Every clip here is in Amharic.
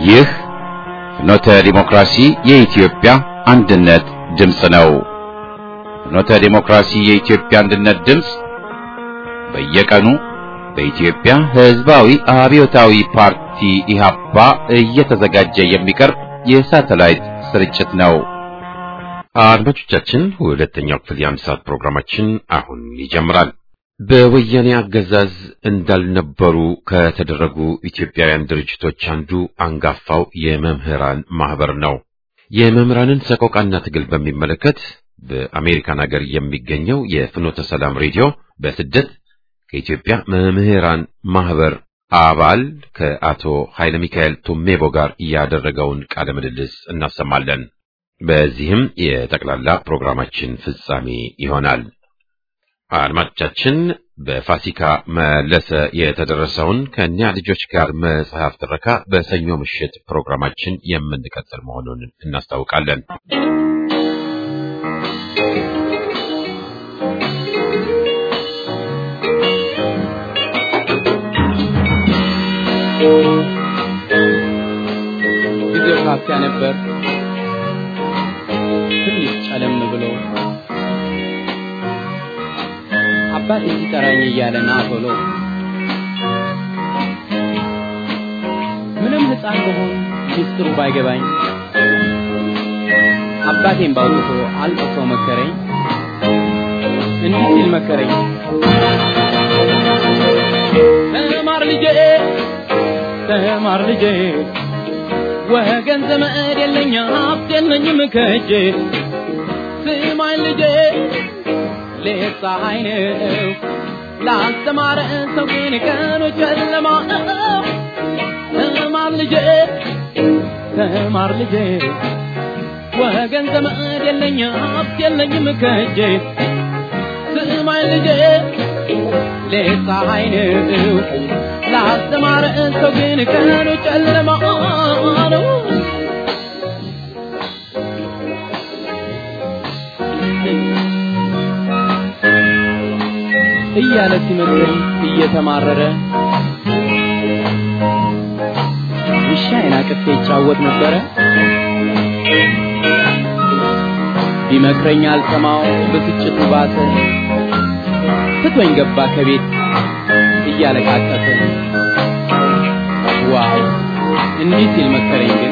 ይህ ፍኖተ ዲሞክራሲ የኢትዮጵያ አንድነት ድምፅ ነው። ፍኖተ ዲሞክራሲ የኢትዮጵያ አንድነት ድምፅ በየቀኑ በኢትዮጵያ ሕዝባዊ አብዮታዊ ፓርቲ ኢህአፓ እየተዘጋጀ የሚቀርብ የሳተላይት ስርጭት ነው። አድማጮቻችን ሁለተኛው ክፍል የአንድ ሰዓት ፕሮግራማችን አሁን ይጀምራል። በወያኔ አገዛዝ እንዳልነበሩ ከተደረጉ ኢትዮጵያውያን ድርጅቶች አንዱ አንጋፋው የመምህራን ማህበር ነው። የመምህራንን ሰቆቃና ትግል በሚመለከት በአሜሪካን ሀገር የሚገኘው የፍኖተ ሰላም ሬዲዮ በስደት ከኢትዮጵያ መምህራን ማህበር አባል ከአቶ ኃይለ ሚካኤል ቱሜቦ ጋር ያደረገውን ቃለ ምልልስ እናሰማለን። በዚህም የጠቅላላ ፕሮግራማችን ፍጻሜ ይሆናል። አድማጮቻችን በፋሲካ መለሰ የተደረሰውን ከእኒያ ልጆች ጋር መጽሐፍ ትረካ በሰኞ ምሽት ፕሮግራማችን የምንቀጥል መሆኑን እናስታውቃለን። ጊዜው ካፊያ ነበር። ትንሽ ጨለም ብሎ አባቴ ሲጠራኝ እያለ ና ቶሎ ምንም ሕፃን መሆን ሚስጥሩ ባይገባኝ አባቴን ባውጥቶ አልቅሶ መከረኝ። እንዲህ ሲል መከረኝ፣ ተማር ልጄ፣ ተማር ልጄ ወገን ዘመድ የለኝ ሀብት የለኝም ከእጄ ስማኝ ልጄ ሌት ፀሐይ ነው ላስተማረ ሰው ግን ቀኑ ጨለማ ነው። ተማር ልጄ ተማር ልጄ ወገን ዘመድ የለኝ ሀብት የለኝም ከእጄ ስማኝ ልጄ ሌት ፀሐይ ነው ላስተማረ ሰው ግን ቀኑ ጨለማ ነው። እያለ ሲመክረኝ እየተማረረ ውሻዬን አቅፌ ይጫወት ነበረ። ቢመክረኝ አልሰማው ብስጭቱ ባሰ። ትቶኝ ገባ ከቤት እያለቃቀሰ። ዋው እንዲህ ሲል መከረኝ ግን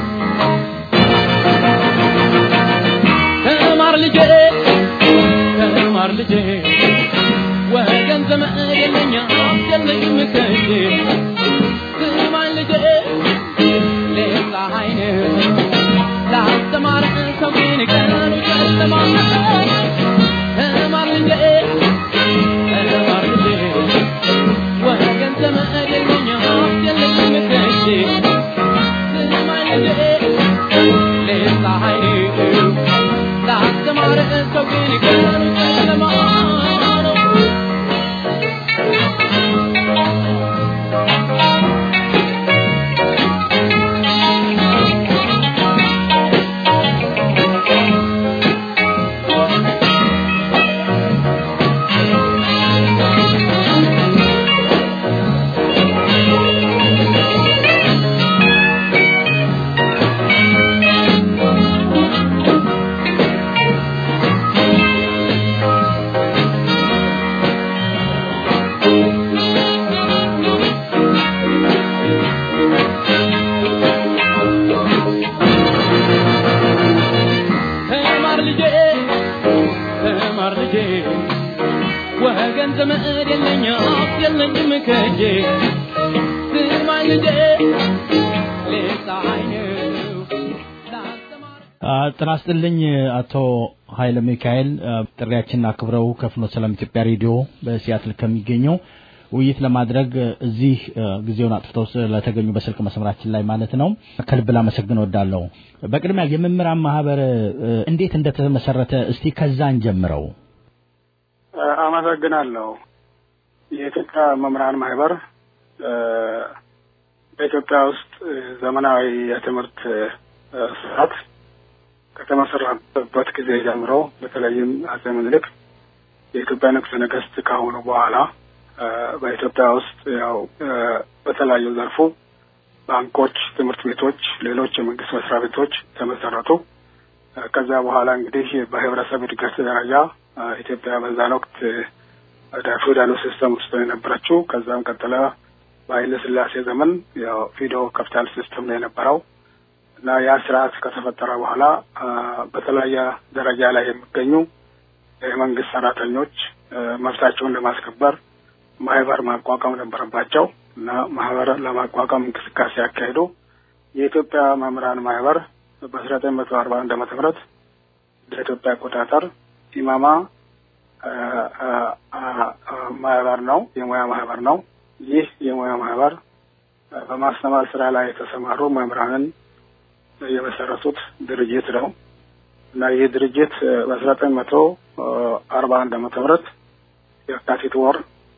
ተማር ልጄ ተማር ልጄ ወገን ዘመድ የለኝ ሀብት የለኝም ከእጄ ስማኝ ልጄ ሌት ፀሐይ ነው ላስተማር ሰው ግን ቀኑ ጨለማ ነው። ተማር ልጄ ተማር ልጄ ወገን ዘመድ የለኝ ሀብት የለኝም ከእጄ ስማኝ ልጄ ሌት ፀሐይ ነው ላስተማር ሰው ግን ቀኑ ጨለማ ነው። ተማር ልጄ ተማር ልጄ ወገን ዘመድ የለኝ ሀብት የለኝም ከእጄ ስማኝ ልጄ ሌት ፀሐይ ነው ላስተማር ጤና ይስጥልኝ አቶ ኃይለ ሚካኤል ጥሪያችንን አክብረው ከፍኖተ ሰላም ኢትዮጵያ ሬዲዮ በሲያትል ከሚገኘው ውይይት ለማድረግ እዚህ ጊዜውን አጥፍተው ስለተገኙ በስልክ መስመራችን ላይ ማለት ነው ከልብ ላመሰግን እወዳለሁ። በቅድሚያ የመምህራን ማህበር እንዴት እንደተመሰረተ እስቲ ከዛን ጀምረው። አመሰግናለሁ። የኢትዮጵያ መምህራን ማህበር በኢትዮጵያ ውስጥ ዘመናዊ የትምህርት ስርዓት ከተመሰረተበት ጊዜ ጀምሮ በተለይም አጼ ምኒልክ የኢትዮጵያ ንጉሠ ነገሥት ከሆኑ በኋላ በኢትዮጵያ ውስጥ ያው በተለያዩ ዘርፉ ባንኮች፣ ትምህርት ቤቶች፣ ሌሎች የመንግስት መስሪያ ቤቶች ተመሰረቱ። ከዛ በኋላ እንግዲህ በህብረተሰብ እድገት ደረጃ ኢትዮጵያ በዛን ወቅት ወደ ፊውዳሉ ሲስተም ውስጥ ነው የነበረችው። ከዛም ቀጥለ በኃይለ ሥላሴ ዘመን ያው ፊዶ ካፒታል ሲስተም ነው የነበረው እና ያ ስርዓት ከተፈጠረ በኋላ በተለያየ ደረጃ ላይ የሚገኙ የመንግስት ሰራተኞች መብታቸውን ለማስከበር ማህበር ማቋቋም ነበረባቸው እና ማህበር ለማቋቋም እንቅስቃሴ ያካሄዱ የኢትዮጵያ መምህራን ማህበር በአስራ ዘጠኝ መቶ አርባ አንድ ዓመተ ምህረት ለኢትዮጵያ አቆጣጠር ኢማማ ማህበር ነው፣ የሙያ ማህበር ነው። ይህ የሙያ ማህበር በማስተማር ስራ ላይ የተሰማሩ መምህራንን የመሰረቱት ድርጅት ነው እና ይህ ድርጅት በአስራ ዘጠኝ መቶ አርባ አንድ ዓመተ ምህረት የካቲት ወር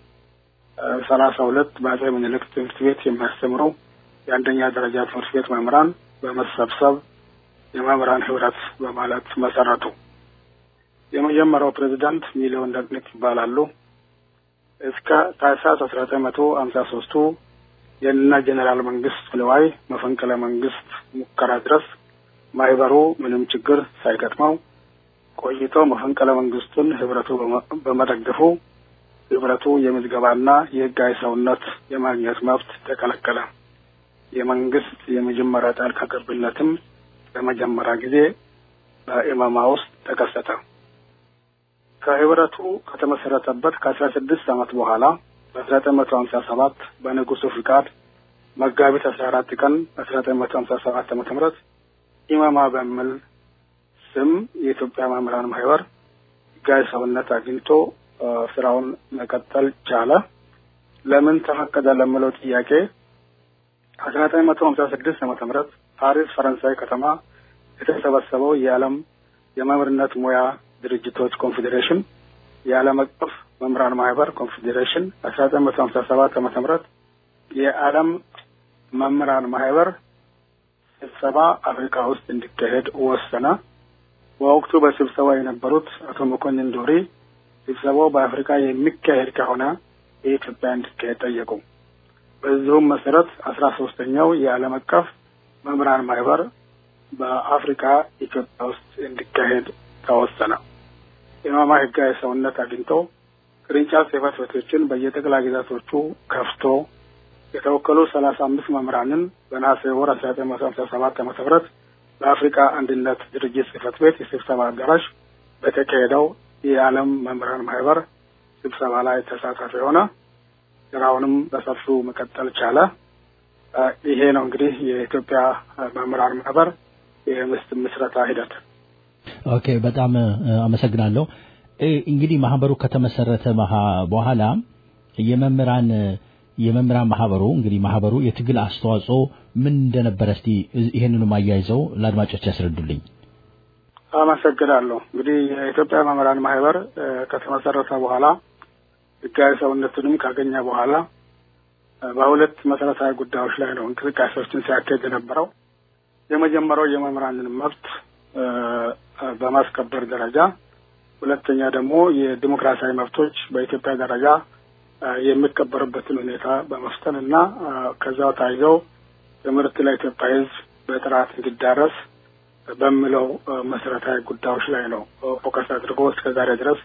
ሰላሳ ሁለት በአጼ ምኒልክ ትምህርት ቤት የሚያስተምሩ የአንደኛ ደረጃ ትምህርት ቤት መምህራን በመሰብሰብ የመምህራን ህብረት በማለት መሰረቱ። የመጀመሪያው ፕሬዚዳንት ሚሊዮን ደግነት ይባላሉ። እስከ ታህሳስ አስራ ዘጠኝ መቶ ሀምሳ ሶስቱ የእነ ጀኔራል መንግስት ንዋይ መፈንቅለ መንግስት ሙከራ ድረስ ማህበሩ ምንም ችግር ሳይገጥመው ቆይቶ መፈንቅለ መንግስቱን ህብረቱ በመደገፉ ህብረቱ የምዝገባና የህጋዊ ሰውነት የማግኘት መብት ተከለከለ። የመንግስት የመጀመሪያ ጣልቃ ገብነትም ለመጀመሪያ ጊዜ በኢማማ ውስጥ ተከሰተ። ከህብረቱ ከተመሰረተበት ከአስራ ስድስት ዓመት በኋላ በአስራ ዘጠኝ መቶ ሀምሳ ሰባት በንጉሱ ፍቃድ መጋቢት አስራ አራት ቀን አስራ ዘጠኝ መቶ ሀምሳ ሰባት ዓመተ ምህረት ኢማማ በሚል ስም የኢትዮጵያ መምህራን ማህበር ህጋዊ ሰውነት አግኝቶ ስራውን መቀጠል ቻለ። ለምን ተፈቀደ ለምለው ጥያቄ አስራ ዘጠኝ መቶ ሀምሳ ስድስት ዓመተ ምህረት ፓሪስ ፈረንሳይ ከተማ የተሰበሰበው የዓለም የመምህርነት ሙያ ድርጅቶች ኮንፌዴሬሽን የዓለም አቀፍ መምህራን ማህበር ኮንፌዴሬሽን አስራ ዘጠኝ መቶ ሀምሳ ሰባት ዓመተ ምህረት የዓለም መምህራን ማህበር ስብሰባ አፍሪካ ውስጥ እንዲካሄድ ወሰነ። በወቅቱ በስብሰባ የነበሩት አቶ መኮንን ዶሪ ስብሰባው በአፍሪካ የሚካሄድ ከሆነ የኢትዮጵያ እንዲካሄድ ጠየቁ። በዚሁም መሰረት አስራ ሶስተኛው የዓለም አቀፍ መምህራን ማህበር በአፍሪካ ኢትዮጵያ ውስጥ እንዲካሄድ ተወሰነ። ኢማማ ህጋዊ ሰውነት አግኝቶ ቅርንጫፍ ጽሕፈት ቤቶችን በየጠቅላይ ግዛቶቹ ከፍቶ የተወከሉ ሰላሳ አምስት መምህራንን በነሐሴ ወር አስራ ዘጠኝ መቶ ሀምሳ ሰባት ዓመተ ምህረት በአፍሪካ አንድነት ድርጅት ጽሕፈት ቤት የስብሰባ አዳራሽ በተካሄደው የዓለም መምህራን ማህበር ስብሰባ ላይ ተሳታፊ የሆነ ስራውንም በሰፊው መቀጠል ቻለ። ይሄ ነው እንግዲህ የኢትዮጵያ መምህራን ማህበር የምስት ምስረታ ሂደት። ኦኬ፣ በጣም አመሰግናለሁ። እንግዲህ ማህበሩ ከተመሰረተ በኋላ የመምህራን የመምህራን ማህበሩ እንግዲህ ማህበሩ የትግል አስተዋጽኦ ምን እንደነበረ እስቲ ይህንንም አያይዘው ለአድማጮች ያስረዱልኝ። አመሰግናለሁ። እንግዲህ የኢትዮጵያ መምህራን ማህበር ከተመሰረተ በኋላ ህጋዊ ሰውነቱንም ካገኘ በኋላ በሁለት መሰረታዊ ጉዳዮች ላይ ነው እንቅስቃሴዎችን ሲያካሄድ የነበረው። የመጀመሪያው የመምህራንን መብት በማስከበር ደረጃ፣ ሁለተኛ ደግሞ የዲሞክራሲያዊ መብቶች በኢትዮጵያ ደረጃ የሚከበርበትን ሁኔታ በመፍጠን እና ከዛው ታይዘው ትምህርት ለኢትዮጵያ ሕዝብ በጥራት እንዲዳረስ በሚለው መሰረታዊ ጉዳዮች ላይ ነው ፎከስ አድርጎ እስከ ዛሬ ድረስ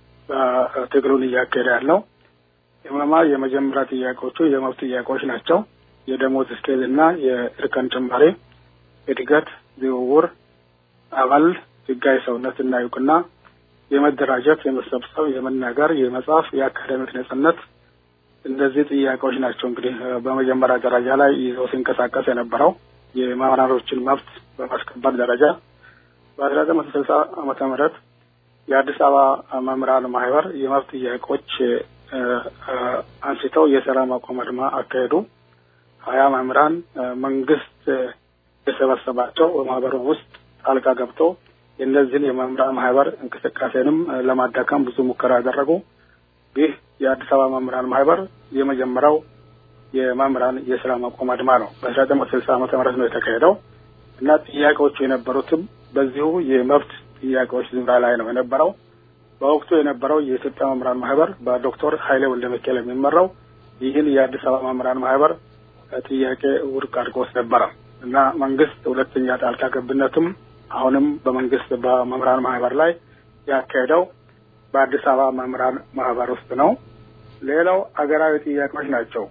ትግሉን እያካሄደ ያለው። ኢማማ የመጀመሪያ ጥያቄዎቹ የመብት ጥያቄዎች ናቸው። የደሞዝ ስኬል እና የእርከን ጭማሪ፣ እድገት፣ ዝውውር፣ አባል፣ ህጋዊ ሰውነት እና እውቅና፣ የመደራጀት፣ የመሰብሰብ፣ የመናገር፣ የመጻፍ፣ የአካዳሚክ ነጻነት እነዚህ ጥያቄዎች ናቸው። እንግዲህ በመጀመሪያ ደረጃ ላይ ይዘው ሲንቀሳቀስ የነበረው የመምህራኖችን መብት በማስከበር ደረጃ በአስራ ዘጠኝ መቶ ስልሳ ዓመተ ምህረት የአዲስ አበባ መምህራን ማህበር የመብት ጥያቄዎች አንስተው የስራ ማቆም አድማ አካሄዱ። ሀያ መምህራን መንግስት የሰበሰባቸው በማህበሩ ውስጥ ጣልቃ ገብቶ የእነዚህን የመምህራን ማህበር እንቅስቃሴንም ለማዳከም ብዙ ሙከራ ያደረጉ። ይህ የአዲስ አበባ መምህራን ማህበር የመጀመሪያው የመምህራን የስራ ማቆም አድማ ነው። በአስራ ዘጠኝ መቶ ስልሳ ዓመተ ምህረት ነው የተካሄደው እና ጥያቄዎቹ የነበሩትም በዚሁ የመብት ጥያቄዎች ዙሪያ ላይ ነው የነበረው። በወቅቱ የነበረው የኢትዮጵያ መምህራን ማህበር በዶክተር ኃይሌ ወልደ ሚካኤል የሚመራው ይህን የአዲስ አበባ መምህራን ማህበር ጥያቄ ውድቅ አድርጎት ነበረ እና መንግስት ሁለተኛ ጣልቃ ገብነትም አሁንም በመንግስት በመምህራን ማህበር ላይ ያካሄደው በአዲስ አበባ መምህራን ማህበር ውስጥ ነው። ሌላው አገራዊ ጥያቄዎች ናቸው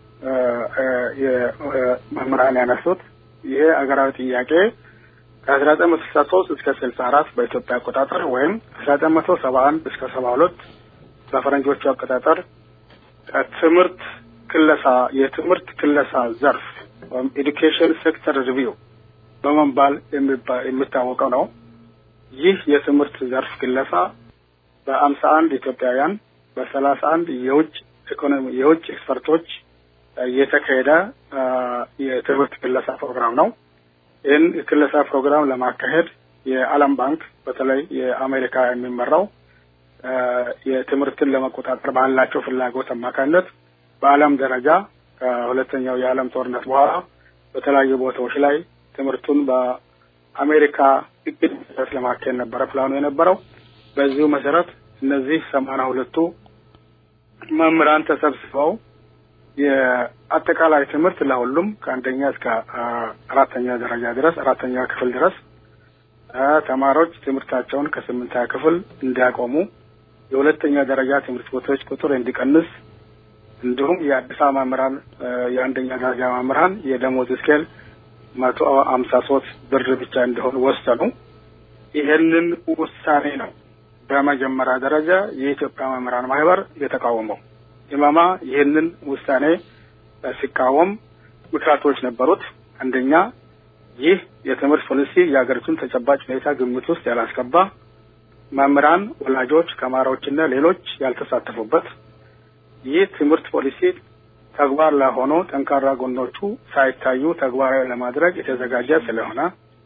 መምህራን ያነሱት። ይሄ አገራዊ ጥያቄ ከአስራ ዘጠኝ መቶ ስልሳ ሶስት እስከ ስልሳ አራት በኢትዮጵያ አቆጣጠር ወይም አስራ ዘጠኝ መቶ ሰባ አንድ እስከ ሰባ ሁለት በፈረንጆቹ አቆጣጠር ትምህርት ክለሳ የትምህርት ክለሳ ዘርፍ ወይም ኤዱኬሽን ሴክተር ሪቪው በመባል የሚታወቀው ነው። ይህ የትምህርት ዘርፍ ክለሳ በአምሳ አንድ ኢትዮጵያውያን በሰላሳ አንድ የውጭ ኢኮኖሚ የውጭ ኤክስፐርቶች የተካሄደ የትምህርት ክለሳ ፕሮግራም ነው። ይህን የክለሳ ፕሮግራም ለማካሄድ የዓለም ባንክ በተለይ የአሜሪካ የሚመራው የትምህርትን ለመቆጣጠር ባላቸው ፍላጎት አማካኝነት በዓለም ደረጃ ከሁለተኛው የዓለም ጦርነት በኋላ በተለያዩ ቦታዎች ላይ ትምህርቱን በአሜሪካ እቅድ መሰረት ለማካሄድ ነበረ ፕላኑ የነበረው። በዚሁ መሰረት እነዚህ ሰማንያ ሁለቱ መምህራን ተሰብስበው የአጠቃላይ ትምህርት ለሁሉም ከአንደኛ እስከ አራተኛ ደረጃ ድረስ አራተኛ ክፍል ድረስ ተማሪዎች ትምህርታቸውን ከስምንተኛ ክፍል እንዲያቆሙ የሁለተኛ ደረጃ ትምህርት ቤቶች ቁጥር እንዲቀንስ እንዲሁም የአዲስ አበባ መምህራን የአንደኛ ደረጃ መምህራን የደሞዝ ስኬል መቶ ሀምሳ ሶስት ብር ብቻ እንዲሆን ወሰኑ። ይህንን ውሳኔ ነው በመጀመሪያ ደረጃ የኢትዮጵያ መምህራን ማህበር የተቃወመው። ኢማማ ይህንን ውሳኔ ሲቃወም ምክንያቶች ነበሩት። አንደኛ ይህ የትምህርት ፖሊሲ የሀገሪቱን ተጨባጭ ሁኔታ ግምት ውስጥ ያላስገባ፣ መምህራን፣ ወላጆች፣ ተማሪዎችና ሌሎች ያልተሳተፉበት፣ ይህ ትምህርት ፖሊሲ ተግባር ላይ ሆኖ ጠንካራ ጎኖቹ ሳይታዩ ተግባራዊ ለማድረግ የተዘጋጀ ስለሆነ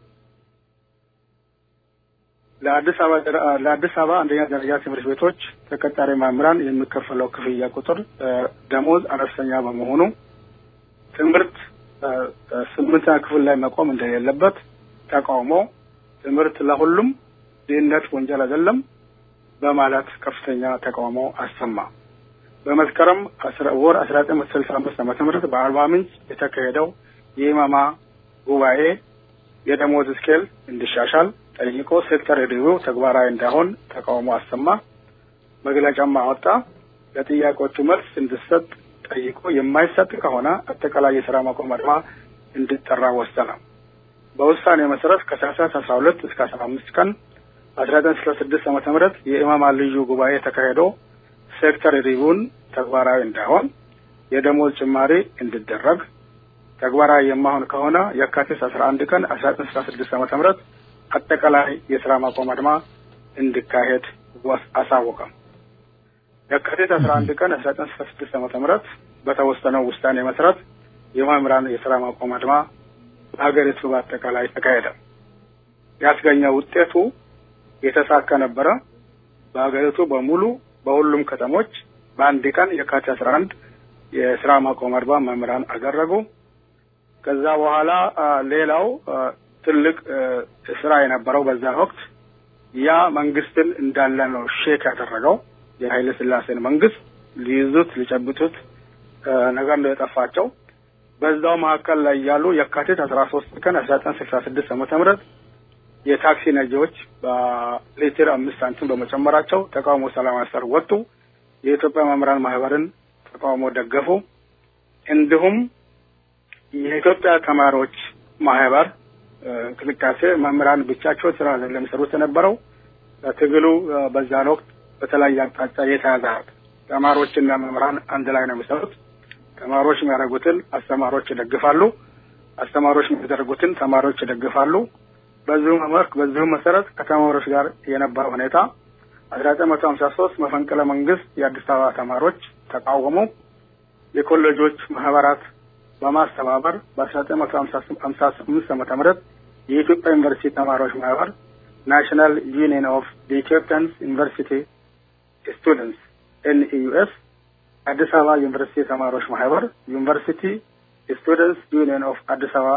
ለአዲስ አበባ ለአዲስ አበባ አንደኛ ደረጃ ትምህርት ቤቶች ተቀጣሪ መምህራን የሚከፈለው ክፍያ ቁጥር ደሞዝ አነስተኛ በመሆኑ ትምህርት ስምንተኛ ክፍል ላይ መቆም እንደሌለበት ተቃውሞ ትምህርት ለሁሉም ድህነት ወንጀል አይደለም በማለት ከፍተኛ ተቃውሞ አሰማ። በመስከረም ወር አስራ ዘጠኝ መቶ ስልሳ አምስት ዓመተ ምህረት በአርባ ምንጭ የተካሄደው የኢማማ ጉባኤ የደሞዝ ስኬል እንዲሻሻል ጠይቆ ሴክተር ሪቪው ተግባራዊ እንዳይሆን ተቃውሞ አሰማ። መግለጫም አወጣ። ለጥያቄዎቹ መልስ እንዲሰጥ ጠይቆ የማይሰጥ ከሆነ አጠቃላይ የስራ ማቆም አድማ እንዲጠራ ወሰነ። በውሳኔ መሰረት ከታህሳስ አስራ ሁለት እስከ አስራ አምስት ቀን አስራ ዘጠኝ ስልሳ ስድስት ዓመተ ምህረት የኢማማ ልዩ ጉባኤ ተካሂዶ ሴክተር ሪቪውን ተግባራዊ እንዳይሆን የደሞዝ ጭማሪ እንዲደረግ ተግባራዊ የማሆን ከሆነ የካቲት አስራ አንድ ቀን አስራ ዘጠኝ ስልሳ ስድስት ዓመተ ምህረት አጠቃላይ የስራ ማቆም አድማ እንዲካሄድ አሳወቀ። የካቲት አስራ አንድ ቀን አስራ ዘጠኝ ስልሳ ስድስት ዓመተ ምህረት በተወሰነው ውሳኔ መሰረት የመምህራን የስራ ማቆም አድማ በሀገሪቱ በአጠቃላይ ተካሄደ። ያስገኘው ውጤቱ የተሳካ ነበረ። በሀገሪቱ በሙሉ በሁሉም ከተሞች በአንድ ቀን የካቲት አስራ አንድ የስራ ማቆም አድማ መምህራን አደረጉ። ከዛ በኋላ ሌላው ትልቅ ስራ የነበረው በዛን ወቅት ያ መንግስትን እንዳለ ነው ሼክ ያደረገው የኃይለ ስላሴን መንግስት ሊይዙት ሊጨብጡት ነገር ነው የጠፋቸው። በዛው መካከል ላይ ያሉ የካቲት አስራ ሶስት ቀን አስራ ዘጠኝ ስልሳ ስድስት ዓመተ ምህረት የታክሲ ነጂዎች በሊትር አምስት ሳንቲም በመጨመራቸው ተቃውሞ ሰላማዊ ሰልፍ ወጡ። የኢትዮጵያ መምህራን ማህበርን ተቃውሞ ደገፉ። እንዲሁም የኢትዮጵያ ተማሪዎች ማህበር እንቅስቃሴ መምህራን ብቻቸው ስራ ለሚሰሩት የነበረው ትግሉ በዛን ወቅት በተለያየ አቅጣጫ የተያዘ ተማሪዎችና መምህራን አንድ ላይ ነው የሚሰሩት። ተማሪዎች የሚያደርጉትን አስተማሪዎች ይደግፋሉ፣ አስተማሪዎች የሚያደርጉትን ተማሪዎች ይደግፋሉ። በዚሁ መመርክ በዚሁ መሰረት ከተማሪዎች ጋር የነበረው ሁኔታ አስራ ዘጠኝ መቶ ሀምሳ ሶስት መፈንቅለ መንግስት የአዲስ አበባ ተማሪዎች ተቃወሙ። የኮሌጆች ማህበራት በማስተባበር በአስራ ዘጠኝ መቶ ሀምሳ ስምንት ዓመተ ምህረት የኢትዮጵያ ዩኒቨርሲቲ ተማሪዎች ማህበር ናሽናል ዩኒየን ኦፍ ኢትዮጵያንስ ዩኒቨርሲቲ ስቱደንትስ ኤንኢዩኤስ አዲስ አበባ ዩኒቨርሲቲ ተማሪዎች ማህበር ዩኒቨርሲቲ ስቱደንትስ ዩኒየን ኦፍ አዲስ አበባ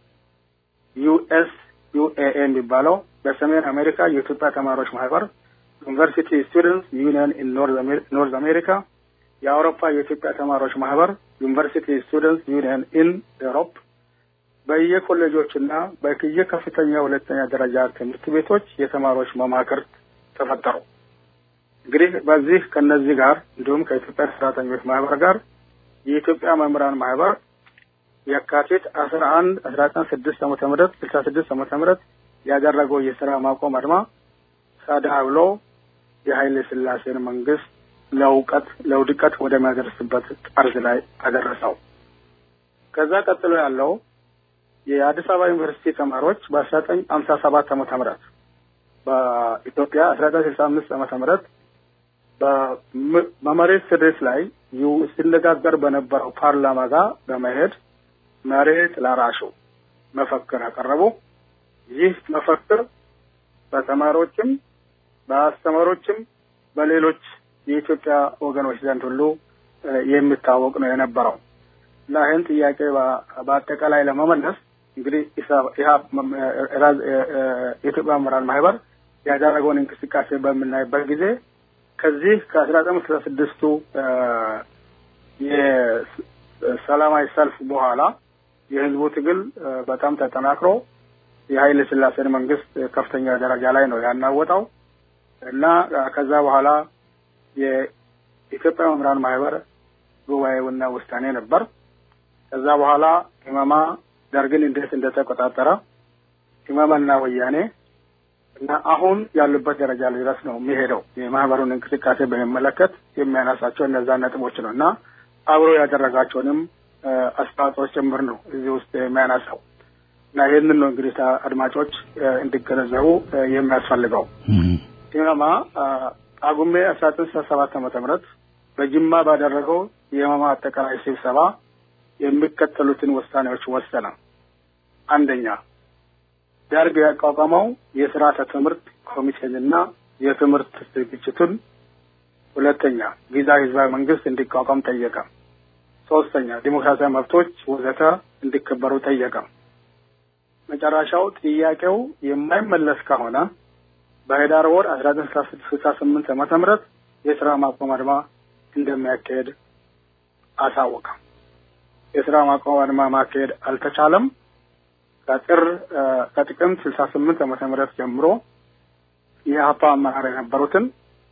ዩኤስ ዩኤኤ የሚባለው በሰሜን አሜሪካ የኢትዮጵያ ተማሪዎች ማህበር ዩኒቨርሲቲ ስቱደንትስ ዩኒየን ኢን ኖርዝ አሜሪካ የአውሮፓ የኢትዮጵያ ተማሪዎች ማህበር ዩኒቨርሲቲ ስቱደንትስ ዩኒየን ኢን ኤሮፕ በየኮሌጆችና በየከፍተኛ ሁለተኛ ደረጃ ትምህርት ቤቶች የተማሪዎች መማክርት ተፈጠሩ። እንግዲህ በዚህ ከነዚህ ጋር እንዲሁም ከኢትዮጵያ ሰራተኞች ማህበር ጋር የኢትዮጵያ መምህራን ማህበር የካቲት አስራ አንድ አስራ ዘጠኝ ስድስት ዓመተ ምህረት ስልሳ ስድስት ዓመተ ምህረት ያደረገው የስራ ማቆም አድማ ሳዳ ብሎ የኃይለ ሥላሴን መንግስት ለውቀት ለውድቀት ወደሚያደርስበት ጠርዝ ላይ አደረሰው። ከዛ ቀጥሎ ያለው የአዲስ አበባ ዩኒቨርሲቲ ተማሪዎች በአስራ ዘጠኝ ሀምሳ ሰባት ዓመተ ምህረት በኢትዮጵያ አስራ ዘጠኝ ስልሳ አምስት ዓመተ ምህረት በመሬት ስሪት ላይ ሲነጋገር በነበረው ፓርላማ ጋር በመሄድ መሬት ላራሹ መፈክር አቀረቡ። ይህ መፈክር በተማሪዎችም በአስተማሪዎችም በሌሎች የኢትዮጵያ ወገኖች ዘንድ ሁሉ የሚታወቅ ነው የነበረው እና ይህን ጥያቄ በአጠቃላይ ለመመለስ እንግዲህ የኢትዮጵያ መምህራን ማህበር ያደረገውን እንቅስቃሴ በምናይበት ጊዜ ከዚህ ከአስራ ዘጠኝ ስልሳ ስድስቱ የሰላማዊ ሰልፍ በኋላ የህዝቡ ትግል በጣም ተጠናክሮ የኃይለ ሥላሴን መንግስት ከፍተኛ ደረጃ ላይ ነው ያናወጣው እና ከዛ በኋላ የኢትዮጵያ መምህራን ማህበር ጉባኤውና ውሳኔ ነበር። ከዛ በኋላ ኢማማ ደርግን እንዴት እንደተቆጣጠረ ኢማማና ወያኔ እና አሁን ያሉበት ደረጃ ላይ ድረስ ነው የሚሄደው። የማህበሩን እንቅስቃሴ በሚመለከት የሚያነሳቸው እነዛ ነጥቦች ነው እና አብሮ ያደረጋቸውንም አስተዋጽኦች ጭምር ነው እዚህ ውስጥ የሚያነሳው እና ይህንን ነው እንግዲህ አድማጮች እንዲገነዘቡ የሚያስፈልገው። ኢማማ ጳጉሜ አስራ ዘጠኝ ስልሳ ሰባት ዓመተ ምህረት በጅማ ባደረገው የኢማማ አጠቃላይ ስብሰባ የሚከተሉትን ውሳኔዎች ወሰነ። አንደኛ ደርግ ያቋቋመው የስርዓተ ትምህርት ኮሚቴንና የትምህርት ዝግጅቱን፣ ሁለተኛ ጊዜያዊ ህዝባዊ መንግስት እንዲቋቋም ጠየቀ። ሶስተኛ ዲሞክራሲያዊ መብቶች ወዘተ እንዲከበሩ ጠየቀ። መጨረሻው ጥያቄው የማይመለስ ከሆነ በህዳር ወር አስራ ዘጠኝ ስልሳ ስምንት ዓመተ ምህረት የስራ ማቆም አድማ እንደሚያካሄድ አሳወቀ። የስራ ማቆም አድማ ማካሄድ አልተቻለም። ከጥር ከጥቅምት ስልሳ ስምንት ዓመተ ምህረት ጀምሮ የሀፓ አመራር የነበሩትን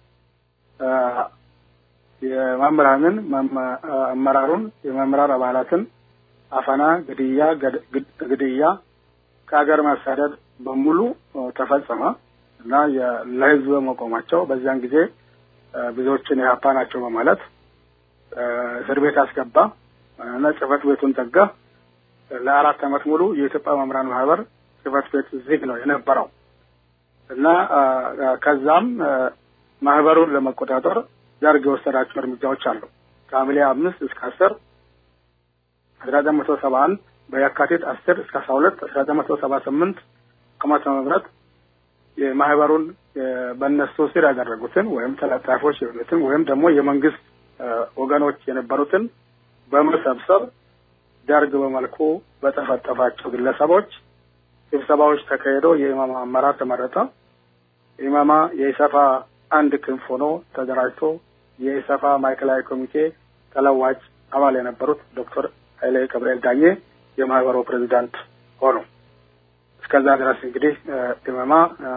የመምህራንን አመራሩን የመምህራን አባላትን አፈና፣ ግድያ ግድያ ከሀገር ማሳደድ በሙሉ ተፈጸመ እና ለህዝብ በመቆማቸው በዚያን ጊዜ ብዙዎችን የሀፓ ናቸው በማለት እስር ቤት አስገባ እና ጽህፈት ቤቱን ዘጋ። ለአራት ዓመት ሙሉ የኢትዮጵያ መምህራን ማህበር ጽህፈት ቤት ዝግ ነው የነበረው እና ከዛም ማህበሩን ለመቆጣጠር ደርግ የወሰዳቸው እርምጃዎች አሉ። ከሐምሌ አምስት እስከ አስር አስራ ዘጠኝ መቶ ሰባ አንድ በየካቲት አስር እስከ አስራ ሁለት አስራ ዘጠኝ መቶ ሰባ ስምንት ዓመተ ምህረት የማህበሩን በእነሱ ስር ያደረጉትን ወይም ተለጣፊዎች የሆኑትን ወይም ደግሞ የመንግስት ወገኖች የነበሩትን በመሰብሰብ ደርግ በመልኩ በጠፈጠፋቸው ግለሰቦች ስብሰባዎች ተካሂዶ የኢማማ አመራር ተመረጠ። ኢማማ የኢሰፋ አንድ ክንፍ ሆኖ ተደራጅቶ የኢሰፋ ማዕከላዊ ኮሚቴ ተለዋጭ አባል የነበሩት ዶክተር ኃይሌ ገብርኤል ዳኜ የማህበሩ ፕሬዚዳንት ሆኑ። እስከዛ ድረስ እንግዲህ ኢማማ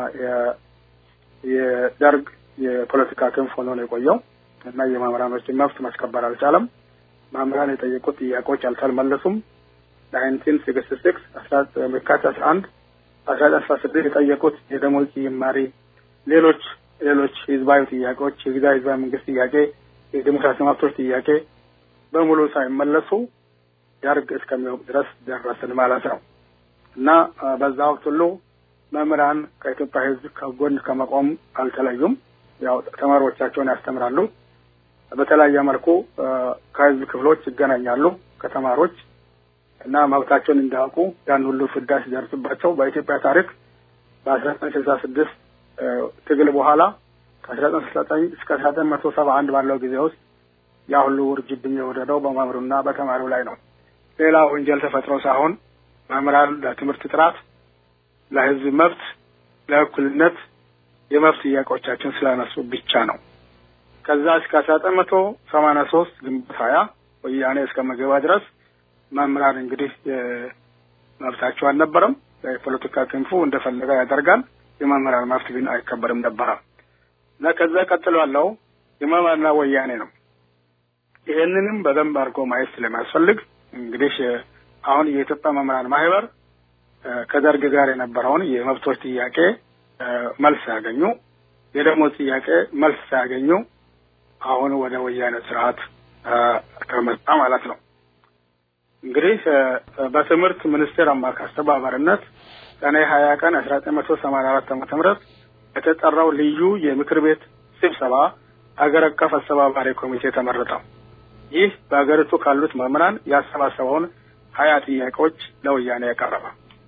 የደርግ የፖለቲካ ክንፍ ሆኖ ነው የቆየው እና የመምህራኖችን መብት ማስከበር አልቻለም። መምህራን የጠየቁት ጥያቄዎች አልተመለሱም። ናይንቲን ሲክስቲ ሲክስ የካቲት አስራ አንድ አስራ ዘጠኝ አስራ ስድስት የጠየቁት የደሞዝ ጭማሪ፣ ሌሎች ሌሎች ህዝባዊ ጥያቄዎች የጊዜያዊ ህዝባዊ መንግስት ጥያቄ፣ የዲሞክራሲ መብቶች ጥያቄ በሙሉ ሳይመለሱ ደርግ እስከሚወቅ ድረስ ደረስን ማለት ነው እና በዛ ወቅት ሁሉ መምህራን ከኢትዮጵያ ህዝብ ከጎን ከመቆም አልተለዩም። ያው ተማሪዎቻቸውን ያስተምራሉ። በተለያየ መልኩ ከህዝብ ክፍሎች ይገናኛሉ ከተማሪዎች እና መብታቸውን እንዳያውቁ ያን ሁሉ ፍዳ ሲደርስባቸው በኢትዮጵያ ታሪክ በአስራ ዘጠኝ ስልሳ ስድስት ትግል በኋላ ከአስራ ዘጠኝ ስልሳ ዘጠኝ እስከ አስራ ዘጠኝ መቶ ሰባ አንድ ባለው ጊዜ ውስጥ ያ ሁሉ ውርጅብኝ የወረደው በመምህሩና በተማሪው ላይ ነው። ሌላ ወንጀል ተፈጥሮ ሳይሆን መምህራን ለትምህርት ጥራት፣ ለህዝብ መብት፣ ለእኩልነት የመብት ጥያቄዎቻችን ስላነሱ ብቻ ነው። ከዛ እስከ አስራ ዘጠኝ መቶ ሰማንያ ሶስት ግንቦት ሀያ ወያኔ እስከ መገባ ድረስ መምህራን እንግዲህ መብታቸው አልነበረም። የፖለቲካ ክንፉ እንደፈለገ ያደርጋል። የመምህራን መብት ግን አይከበርም ነበረ እና ከዛ ቀጥሎ ያለው ኢማማና ወያኔ ነው። ይሄንንም በደንብ አድርጎ ማየት ስለሚያስፈልግ እንግዲህ አሁን የኢትዮጵያ መምህራን ማህበር ከደርግ ጋር የነበረውን የመብቶች ጥያቄ መልስ ያገኙ፣ የደሞዝ ጥያቄ መልስ ሳያገኙ አሁን ወደ ወያኔ ስርዓት ከመጣ ማለት ነው። እንግዲህ በትምህርት ሚኒስቴር አማካ አስተባባሪነት ሰኔ ሀያ ቀን አስራ ዘጠኝ መቶ ሰማንያ አራት ዓመተ ምህረት የተጠራው ልዩ የምክር ቤት ስብሰባ ሀገር አቀፍ አስተባባሪ ኮሚቴ ተመረጠ። ይህ በሀገሪቱ ካሉት መምህራን ያሰባሰበውን ሀያ ጥያቄዎች ለወያኔ ያቀረበ።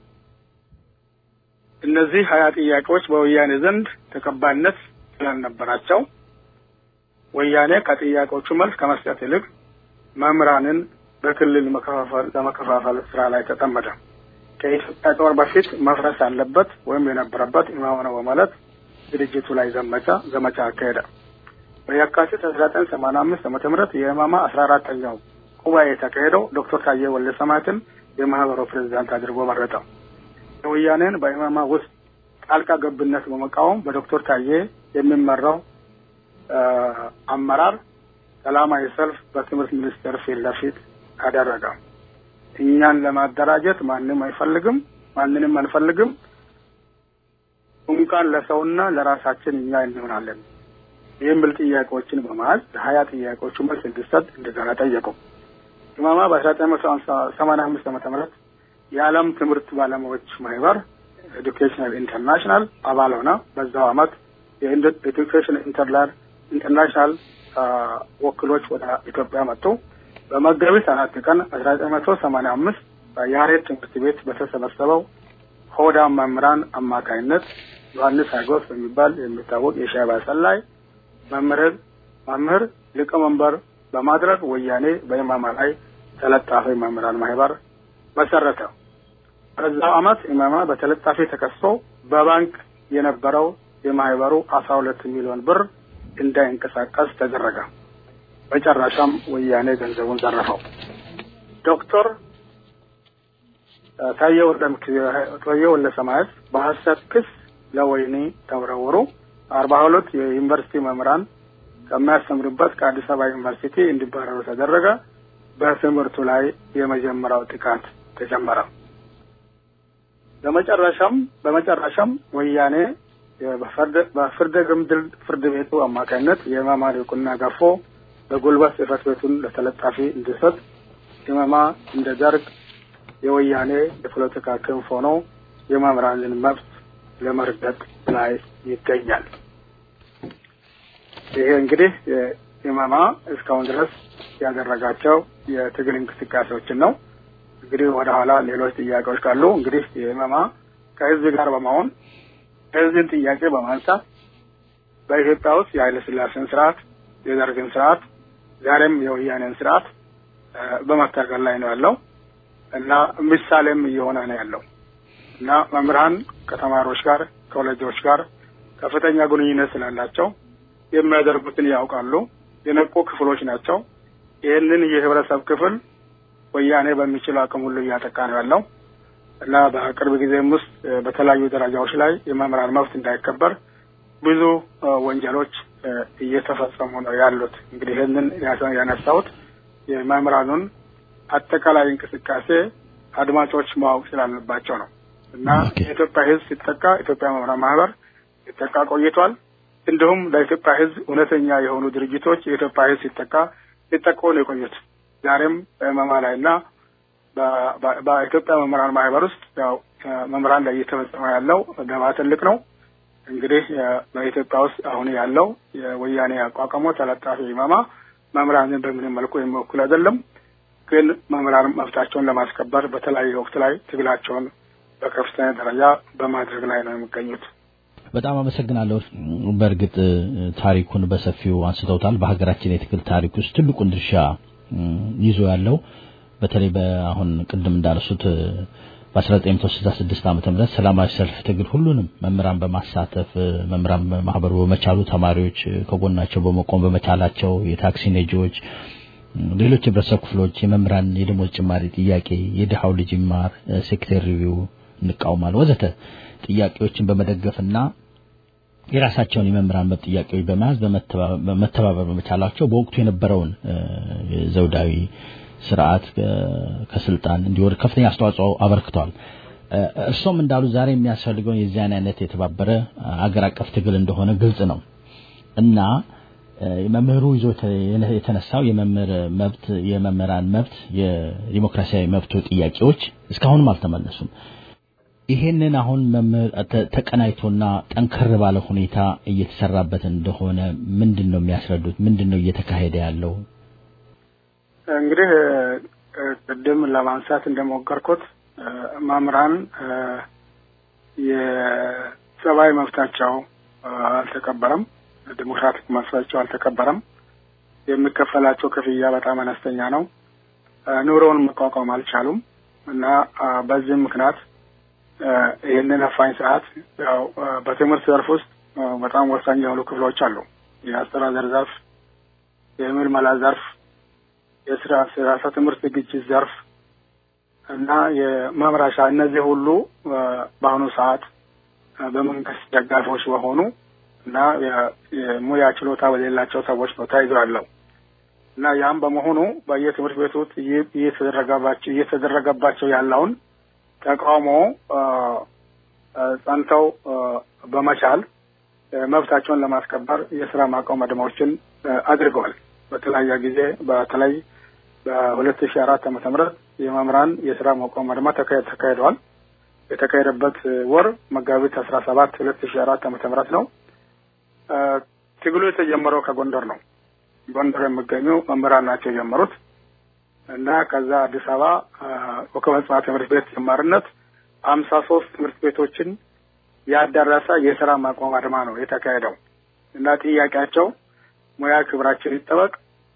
እነዚህ ሀያ ጥያቄዎች በወያኔ ዘንድ ተቀባይነት ስላልነበራቸው ወያኔ ከጥያቄዎቹ መልስ ከመስጠት ይልቅ መምህራንን በክልል ለመከፋፈል ስራ ላይ ተጠመደ። ከኢትዮጵያ ጦር በፊት መፍረስ አለበት ወይም የነበረበት ኢማም ነው በማለት ድርጅቱ ላይ ዘመቻ ዘመቻ አካሄደ። በየካቲት አስራ ዘጠኝ ሰማንያ አምስት ዓመተ ምህረት የኢማማ አስራ አራተኛው ጉባኤ የተካሄደው ዶክተር ታዬ ወልደ ሰማያትን የማህበሩ ፕሬዚዳንት አድርጎ መረጠ። የወያኔን በኢማማ ውስጥ ጣልቃ ገብነት በመቃወም በዶክተር ታዬ የሚመራው አመራር ሰላማዊ ሰልፍ በትምህርት ሚኒስቴር ፊት ለፊት አደረገ። እኛን ለማደራጀት ማንም አይፈልግም፣ ማንንም አንፈልግም፣ እንኳን ለሰውና ለራሳችን እኛ እንሆናለን የሚል ጥያቄዎችን በመያዝ ሀያ ጥያቄዎቹ መልስ እንዲሰጥ እንደገና ጠየቁ። ኢማማ በአስራ ዘጠኝ መቶ ሰማንያ አምስት ዓመተ ምህረት የዓለም ትምህርት ባለሙያዎች ማህበር ኤዱኬሽናል ኢንተርናሽናል አባል ሆነ። በዛው አመት የኤዱኬሽን ኢንተርላር ኢንተርናሽናል ወኪሎች ወደ ኢትዮጵያ መጡ። በመጋቢት አራት ቀን አስራ ዘጠኝ መቶ ሰማንያ አምስት በያሬድ ትምህርት ቤት በተሰበሰበው ሆዳ መምህራን አማካይነት ዮሐንስ ሀጎስ በሚባል የሚታወቅ የሻዕቢያ ሰላይ መምህር መምህር ሊቀመንበር በማድረግ ወያኔ በኢማማ ላይ ተለጣፊ መምህራን ማህበር መሰረተ። በዛው አመት ኢማማ በተለጣፊ ተከሶ በባንክ የነበረው የማህበሩ አስራ ሁለት ሚሊዮን ብር እንዳይንቀሳቀስ ተደረገ። መጨረሻም ወያኔ ገንዘቡን ዘረፈው። ዶክተር ታዬ ወልደ ሰማያት በሀሰት ክስ ለወህኒ ተወረወሩ። አርባ ሁለት የዩኒቨርሲቲ መምህራን ከሚያስተምሩበት ከአዲስ አበባ ዩኒቨርሲቲ እንዲባረሩ ተደረገ። በትምህርቱ ላይ የመጀመሪያው ጥቃት ተጀመረ። በመጨረሻም በመጨረሻም ወያኔ በፍርደ ገምድል ፍርድ ቤቱ አማካኝነት የኢማማን እውቅና ገፎ በጉልበት ጽሕፈት ቤቱን ለተለጣፊ እንዲሰጥ ኢማማ እንደ ደርግ የወያኔ የፖለቲካ ክንፍ ሆኖ የመምህራንን መብት ለመርገጥ ላይ ይገኛል። ይሄ እንግዲህ ኢማማ እስካሁን ድረስ ያደረጋቸው የትግል እንቅስቃሴዎችን ነው። እንግዲህ ወደ ኋላ ሌሎች ጥያቄዎች ካሉ እንግዲህ የኢማማ ከህዝብ ጋር በመሆን የህዝብን ጥያቄ በማንሳት በኢትዮጵያ ውስጥ የኃይለ ሥላሴን ስርዓት፣ የደርግን ስርዓት፣ ዛሬም የወያኔን ስርዓት በመታገል ላይ ነው ያለው እና ምሳሌም እየሆነ ነው ያለው እና መምህራን ከተማሪዎች ጋር ከወላጆች ጋር ከፍተኛ ግንኙነት ስላላቸው የሚያደርጉትን ያውቃሉ። የነቁ ክፍሎች ናቸው። ይህንን የህብረተሰብ ክፍል ወያኔ በሚችለው አቅም ሁሉ እያጠቃ ነው ያለው እና በቅርብ ጊዜም ውስጥ በተለያዩ ደረጃዎች ላይ የመምህራን መብት እንዳይከበር ብዙ ወንጀሎች እየተፈጸሙ ነው ያሉት። እንግዲህ ይህንን ያነሳሁት የመምህራኑን አጠቃላይ እንቅስቃሴ አድማጮች ማወቅ ስላለባቸው ነው እና የኢትዮጵያ ሕዝብ ሲጠቃ ኢትዮጵያ መምህራን ማህበር ሲጠቃ ቆይቷል። እንዲሁም ለኢትዮጵያ ሕዝብ እውነተኛ የሆኑ ድርጅቶች የኢትዮጵያ ሕዝብ ሲጠቃ ሲጠቁ ነው የቆዩት። ዛሬም በመማ ላይ እና በኢትዮጵያ መምህራን ማህበር ውስጥ ያው መምህራን ላይ እየተፈጸመ ያለው ደባ ትልቅ ነው። እንግዲህ በኢትዮጵያ ውስጥ አሁን ያለው የወያኔ አቋቋሞ ተለጣፊ ኢማማ መምህራንን በምንም መልኩ የሚወክል አይደለም። ግን መምህራን መብታቸውን ለማስከበር በተለያየ ወቅት ላይ ትግላቸውን በከፍተኛ ደረጃ በማድረግ ላይ ነው የሚገኙት። በጣም አመሰግናለሁ። በእርግጥ ታሪኩን በሰፊው አንስተውታል። በሀገራችን የትግል ታሪክ ውስጥ ትልቁን ድርሻ ይዞ ያለው በተለይ በአሁን ቅድም እንዳነሱት በ1966 ዓመተ ምህረት ሰላማዊ ሰልፍ ትግል ሁሉንም መምህራን በማሳተፍ መምህራን ማህበሩ በመቻሉ ተማሪዎች ከጎናቸው በመቆም በመቻላቸው የታክሲ ነጂዎች ሌሎች የህብረተሰብ ክፍሎች የመምህራን የደሞዝ ጭማሪ ጥያቄ የድሃው ልጅ ይማር ሴክተር ሪቪው እንቃውማለን ወዘተ ጥያቄዎችን በመደገፍና የራሳቸውን የመምህራን መብት ጥያቄዎች በመያዝ በመተባበር በመቻላቸው በወቅቱ የነበረውን ዘውዳዊ ስርዓት ከስልጣን እንዲወርድ ከፍተኛ አስተዋጽኦ አበርክቷል። እርሶም እንዳሉ ዛሬ የሚያስፈልገውን የዚያን አይነት የተባበረ አገር አቀፍ ትግል እንደሆነ ግልጽ ነው እና መምህሩ ይዞ የተነሳው የመምህር መብት የመምህራን መብት የዲሞክራሲያዊ መብቱ ጥያቄዎች እስካሁንም አልተመለሱም። ይሄንን አሁን መምህር ተቀናይቶና ጠንከር ባለ ሁኔታ እየተሰራበት እንደሆነ ምንድን ነው የሚያስረዱት? ምንድን ነው እየተካሄደ ያለው? እንግዲህ ቅድም ለማንሳት እንደሞከርኩት መምህራን የሰብአዊ መብታቸው አልተከበረም፣ ዲሞክራቲክ መብታቸው አልተከበረም። የሚከፈላቸው ክፍያ በጣም አነስተኛ ነው። ኑሮውን መቋቋም አልቻሉም እና በዚህም ምክንያት ይህንን አፋኝ ስርዓት ያው በትምህርት ዘርፍ ውስጥ በጣም ወሳኝ የሆኑ ክፍሎች አሉ። የአስተዳደር ዘርፍ፣ የምልመላ ዘርፍ፣ የስራ ስርዓተ ትምህርት ዝግጅት ዘርፍ እና የመምራሻ እነዚህ ሁሉ በአሁኑ ሰዓት በመንግስት ደጋፊዎች በሆኑ እና የሙያ ችሎታ በሌላቸው ሰዎች ነው ተይዞ ያለው እና ያም በመሆኑ በየትምህርት ቤቱ እየተደረገባቸው እየተደረገባቸው ያለውን ተቃውሞ ጸንተው በመቻል መብታቸውን ለማስከበር የስራ ማቆም አድማዎችን አድርገዋል። በተለያየ ጊዜ በተለይ በሁለት ሺ አራት ዓመተ ምህረት የመምህራን የስራ ማቆም አድማ ተካሂደዋል። የተካሄደበት ወር መጋቢት አስራ ሰባት ሁለት ሺ አራት ዓመተ ምህረት ነው። ትግሉ የተጀመረው ከጎንደር ነው። ጎንደር የሚገኙ መምህራን ናቸው የጀመሩት እና ከዛ አዲስ አበባ ኮከበ ጽባህ ትምህርት ቤት ጀማሪነት ሀምሳ ሶስት ትምህርት ቤቶችን ያዳረሰ የስራ ማቆም አድማ ነው የተካሄደው እና ጥያቄያቸው ሙያ ክብራችን ይጠበቅ፣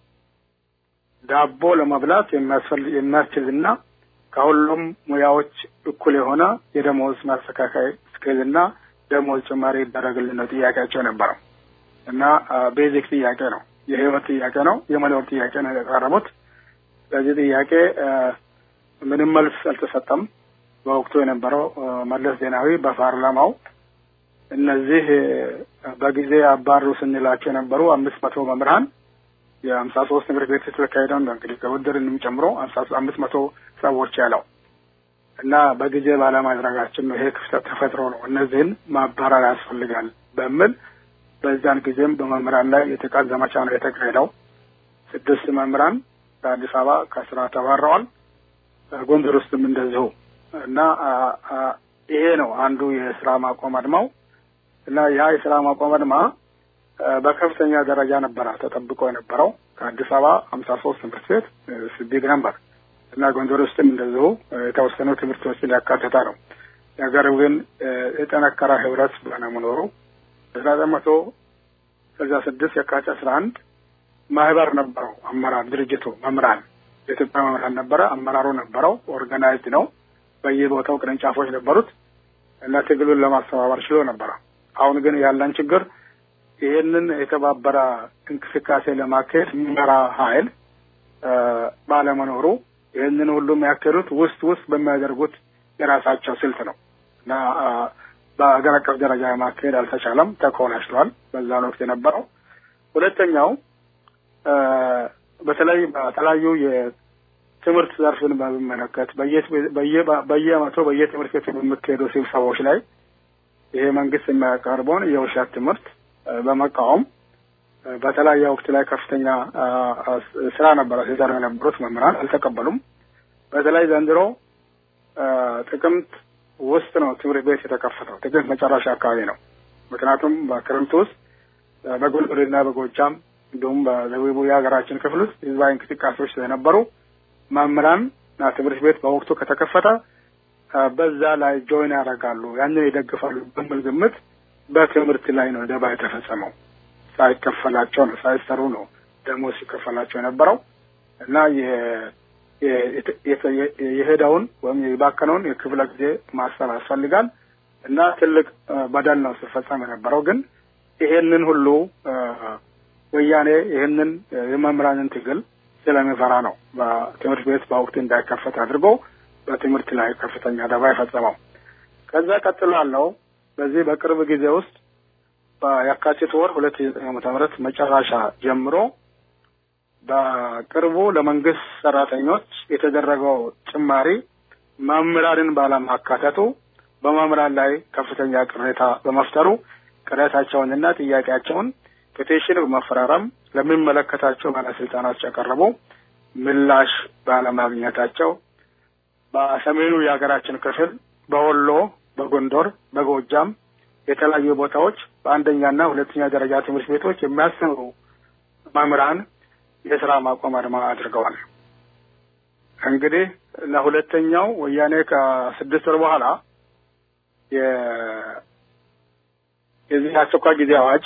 ዳቦ ለመብላት የሚያስችልና ከሁሉም ሙያዎች እኩል የሆነ የደሞዝ ማስተካከያ ስኬልና ደሞዝ ጭማሪ ይደረግልን ነው ጥያቄያቸው የነበረው እና ቤዚክ ጥያቄ ነው፣ የህይወት ጥያቄ ነው፣ የመኖር ጥያቄ ነው ያቀረቡት። ለዚህ ጥያቄ ምንም መልስ አልተሰጠም። በወቅቱ የነበረው መለስ ዜናዊ በፓርላማው እነዚህ በጊዜ አባሩ ስንላቸው የነበሩ አምስት መቶ መምህራን የሀምሳ ሶስት ትምህርት ቤት የተካሄደው እንግዲህ ከውድድርንም ጨምሮ አምስት መቶ ሰዎች ያለው እና በጊዜ ባለማድረጋችን ነው ይሄ ክፍተት ተፈጥሮ ነው እነዚህን ማባረር ያስፈልጋል በሚል በዛን ጊዜም በመምህራን ላይ የጥቃት ዘመቻ ነው የተካሄደው። ስድስት መምህራን በአዲስ አበባ ከስራ ተባረዋል። ጎንደር ውስጥም እንደዚሁ እና ይሄ ነው አንዱ የስራ ማቆም አድማው እና ያ የስራ ማቆም አድማ በከፍተኛ ደረጃ ነበረ ተጠብቆ የነበረው ከአዲስ አበባ ሀምሳ ሶስት ትምህርት ቤት ቢግ ነበር እና ጎንደር ውስጥም እንደዚሁ የተወሰኑ ትምህርቶችን ያካተተ ነው። ነገር ግን የጠነከረ ህብረት ባለመኖሩ አስራ ዘጠኝ መቶ ስልሳ ስድስት የካቲት አስራ አንድ ማህበር ነበረው አመራር ድርጅቱ መምህራን የኢትዮጵያ መምህራን ነበረ። አመራሩ ነበረው። ኦርጋናይዝድ ነው። በየቦታው ቅርንጫፎች ነበሩት እና ትግሉን ለማስተባበር ችሎ ነበረ። አሁን ግን ያለን ችግር ይህንን የተባበረ እንቅስቃሴ ለማካሄድ የሚመራ ኃይል ባለመኖሩ ይህንን ሁሉ የሚያካሄዱት ውስጥ ውስጥ በሚያደርጉት የራሳቸው ስልት ነው እና በሀገር አቀፍ ደረጃ ማካሄድ አልተቻለም። ተኮናሽሏል በዛን ወቅት የነበረው። ሁለተኛው በተለይ በተለያዩ የትምህርት ዘርፍን በሚመለከት በየአመቱ በየትምህርት ቤቱ በሚካሄዱ ስብሰባዎች ላይ ይሄ መንግስት የሚያቀርበውን የውሸት ትምህርት በመቃወም በተለያየ ወቅት ላይ ከፍተኛ ስራ ነበረ ሲሰሩ የነበሩት መምህራን አልተቀበሉም። በተለይ ዘንድሮ ጥቅምት ውስጥ ነው ትምህርት ቤት የተከፈተው። ጥቅምት መጨረሻ አካባቢ ነው። ምክንያቱም በክረምት ውስጥ በጎንደርና በጎጃም እንዲሁም በደቡቡ የሀገራችን ክፍል ውስጥ ህዝባዊ እንቅስቃሴዎች ስለነበሩ መምህራን እና ትምህርት ቤት በወቅቱ ከተከፈተ በዛ ላይ ጆይን ያደርጋሉ፣ ያንን ይደግፋሉ በሚል ግምት በትምህርት ላይ ነው ደባ የተፈጸመው። ሳይከፈላቸው ነው ሳይሰሩ ነው ደሞዝ ሲከፈላቸው የነበረው እና የሄደውን ወይም የባከነውን የክፍለ ጊዜ ማሰብ ያስፈልጋል እና ትልቅ በደል ነው ሲፈጸም የነበረው። ግን ይሄንን ሁሉ ወያኔ ይህንን የመምህራንን ትግል ስለሚፈራ ነው በትምህርት ቤት በወቅቱ እንዳይከፈት አድርጎ በትምህርት ላይ ከፍተኛ ደባ የፈጸመው። ከዛ ቀጥሎ ያለው በዚህ በቅርብ ጊዜ ውስጥ በየካቲት ወር ሁለት ሺህ ዘጠኝ ዓመተ ምህረት መጨረሻ ጀምሮ በቅርቡ ለመንግስት ሰራተኞች የተደረገው ጭማሪ መምህራንን ባለማካተቱ በመምህራን ላይ ከፍተኛ ቅሬታ በመፍጠሩ ቅሬታቸውንና ጥያቄያቸውን ፔቲሽን በመፈራረም ለሚመለከታቸው ባለስልጣናት ያቀረቡ ምላሽ ባለማግኘታቸው በሰሜኑ የሀገራችን ክፍል በወሎ፣ በጎንደር፣ በጎጃም የተለያዩ ቦታዎች በአንደኛና ሁለተኛ ደረጃ ትምህርት ቤቶች የሚያስተምሩ መምህራን የስራ ማቆም አድማ አድርገዋል። እንግዲህ ለሁለተኛው ወያኔ ከስድስት ወር በኋላ የዚህ አስቸኳይ ጊዜ አዋጅ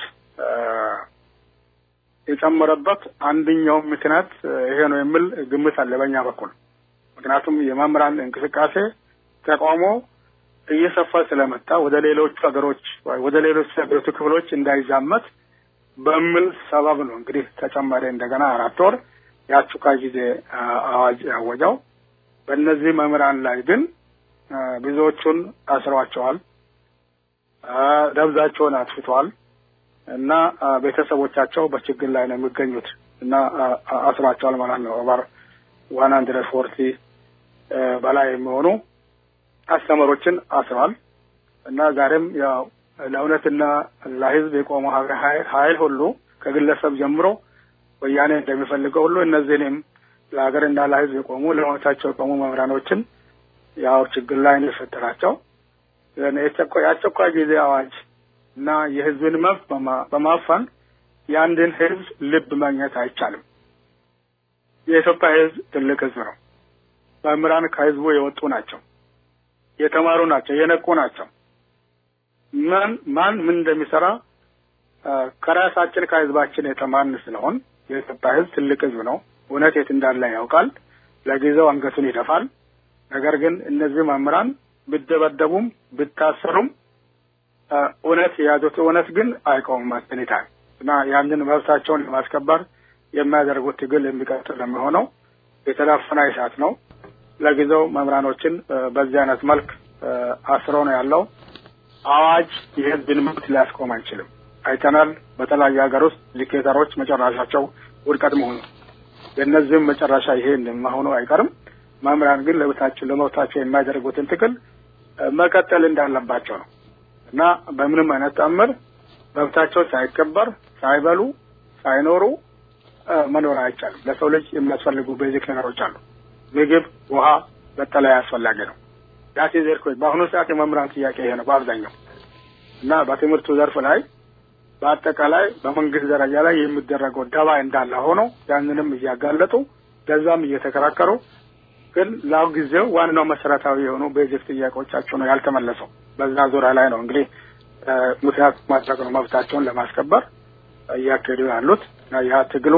የጨመረበት አንደኛው ምክንያት ይሄ ነው የሚል ግምት አለ በእኛ በኩል። ምክንያቱም የመምህራን እንቅስቃሴ ተቃውሞ እየሰፋ ስለመጣ ወደ ሌሎቹ ሀገሮች ወደ ሌሎች ሀገሪቱ ክፍሎች እንዳይዛመት በሚል ሰበብ ነው እንግዲህ ተጨማሪ እንደገና አራት ወር የአስቸኳይ ጊዜ አዋጅ ያወጀው። በእነዚህ መምህራን ላይ ግን ብዙዎቹን አስረዋቸዋል፣ ደብዛቸውን አጥፍተዋል እና ቤተሰቦቻቸው በችግር ላይ ነው የሚገኙት እና አስሯቸዋል ማለት ነው። ኦቨር ዋን ሀንድረድ ፎርቲ በላይ የሚሆኑ አስተማሪዎችን አስረዋል እና ዛሬም ያው ለእውነትና ለሕዝብ የቆመው ኃይል ሁሉ ከግለሰብ ጀምሮ ወያኔ እንደሚፈልገው ሁሉ እነዚህንም ለሀገርና ለሕዝብ የቆሙ ለእውነታቸው የቆሙ መምህራኖችን ያው ችግር ላይ ነው የፈጠራቸው። የአስቸኳይ ጊዜ አዋጅ እና የሕዝብን መብት በማፈን የአንድን ሕዝብ ልብ ማግኘት አይቻልም። የኢትዮጵያ ሕዝብ ትልቅ ሕዝብ ነው። መምህራን ከሕዝቡ የወጡ ናቸው፣ የተማሩ ናቸው፣ የነቁ ናቸው። ማን ማን ምን እንደሚሰራ ከራሳችን ከህዝባችን የተማርን ስለሆን የኢትዮጵያ ህዝብ ትልቅ ህዝብ ነው። እውነት የት እንዳለ ያውቃል። ለጊዜው አንገቱን ይደፋል። ነገር ግን እነዚህ መምህራን ብደበደቡም ብታሰሩም እውነት የያዙት እውነት ግን አይቆምም አስኒታል እና ያንን መብታቸውን ለማስከበር የሚያደርጉት ትግል የሚቀጥል የሚሆነው የተዳፈነ እሳት ነው። ለጊዜው መምህራኖችን በዚህ አይነት መልክ አስሮ ነው ያለው። አዋጅ የህዝብን መብት ሊያስቆም አይችልም። አይተናል። በተለያዩ ሀገር ውስጥ ዲክቴተሮች መጨረሻቸው ውድቀት መሆኑ የእነዚህም መጨረሻ ይሄ መሆኑ አይቀርም። መምህራን ግን ለመብታቸው ለመብታቸው የሚያደርጉትን ትግል መቀጠል እንዳለባቸው ነው እና በምንም አይነት ተአምር መብታቸው ሳይከበር ሳይበሉ ሳይኖሩ መኖር አይቻልም። ለሰው ልጅ የሚያስፈልጉ ቤዚክ ነገሮች አሉ። ምግብ፣ ውሃ፣ መጠለያ አስፈላጊ ነው። ዳሴ ዘርኮች በአሁኑ ሰዓት የመምህራን ጥያቄ ይሄ ነው በአብዛኛው እና በትምህርቱ ዘርፍ ላይ በአጠቃላይ በመንግስት ደረጃ ላይ የሚደረገው ደባ እንዳለ ሆኖ ያንንም እያጋለጡ ለዛም እየተከራከሩ ግን ለአሁ ጊዜው ዋናው መሰረታዊ የሆኑ ቤዚክ ጥያቄዎቻቸው ነው ያልተመለሰው። በዛ ዙሪያ ላይ ነው እንግዲህ ምክንያት ማድረግ ነው መብታቸውን ለማስከበር እያካሄዱ ያሉት ያ ትግሉ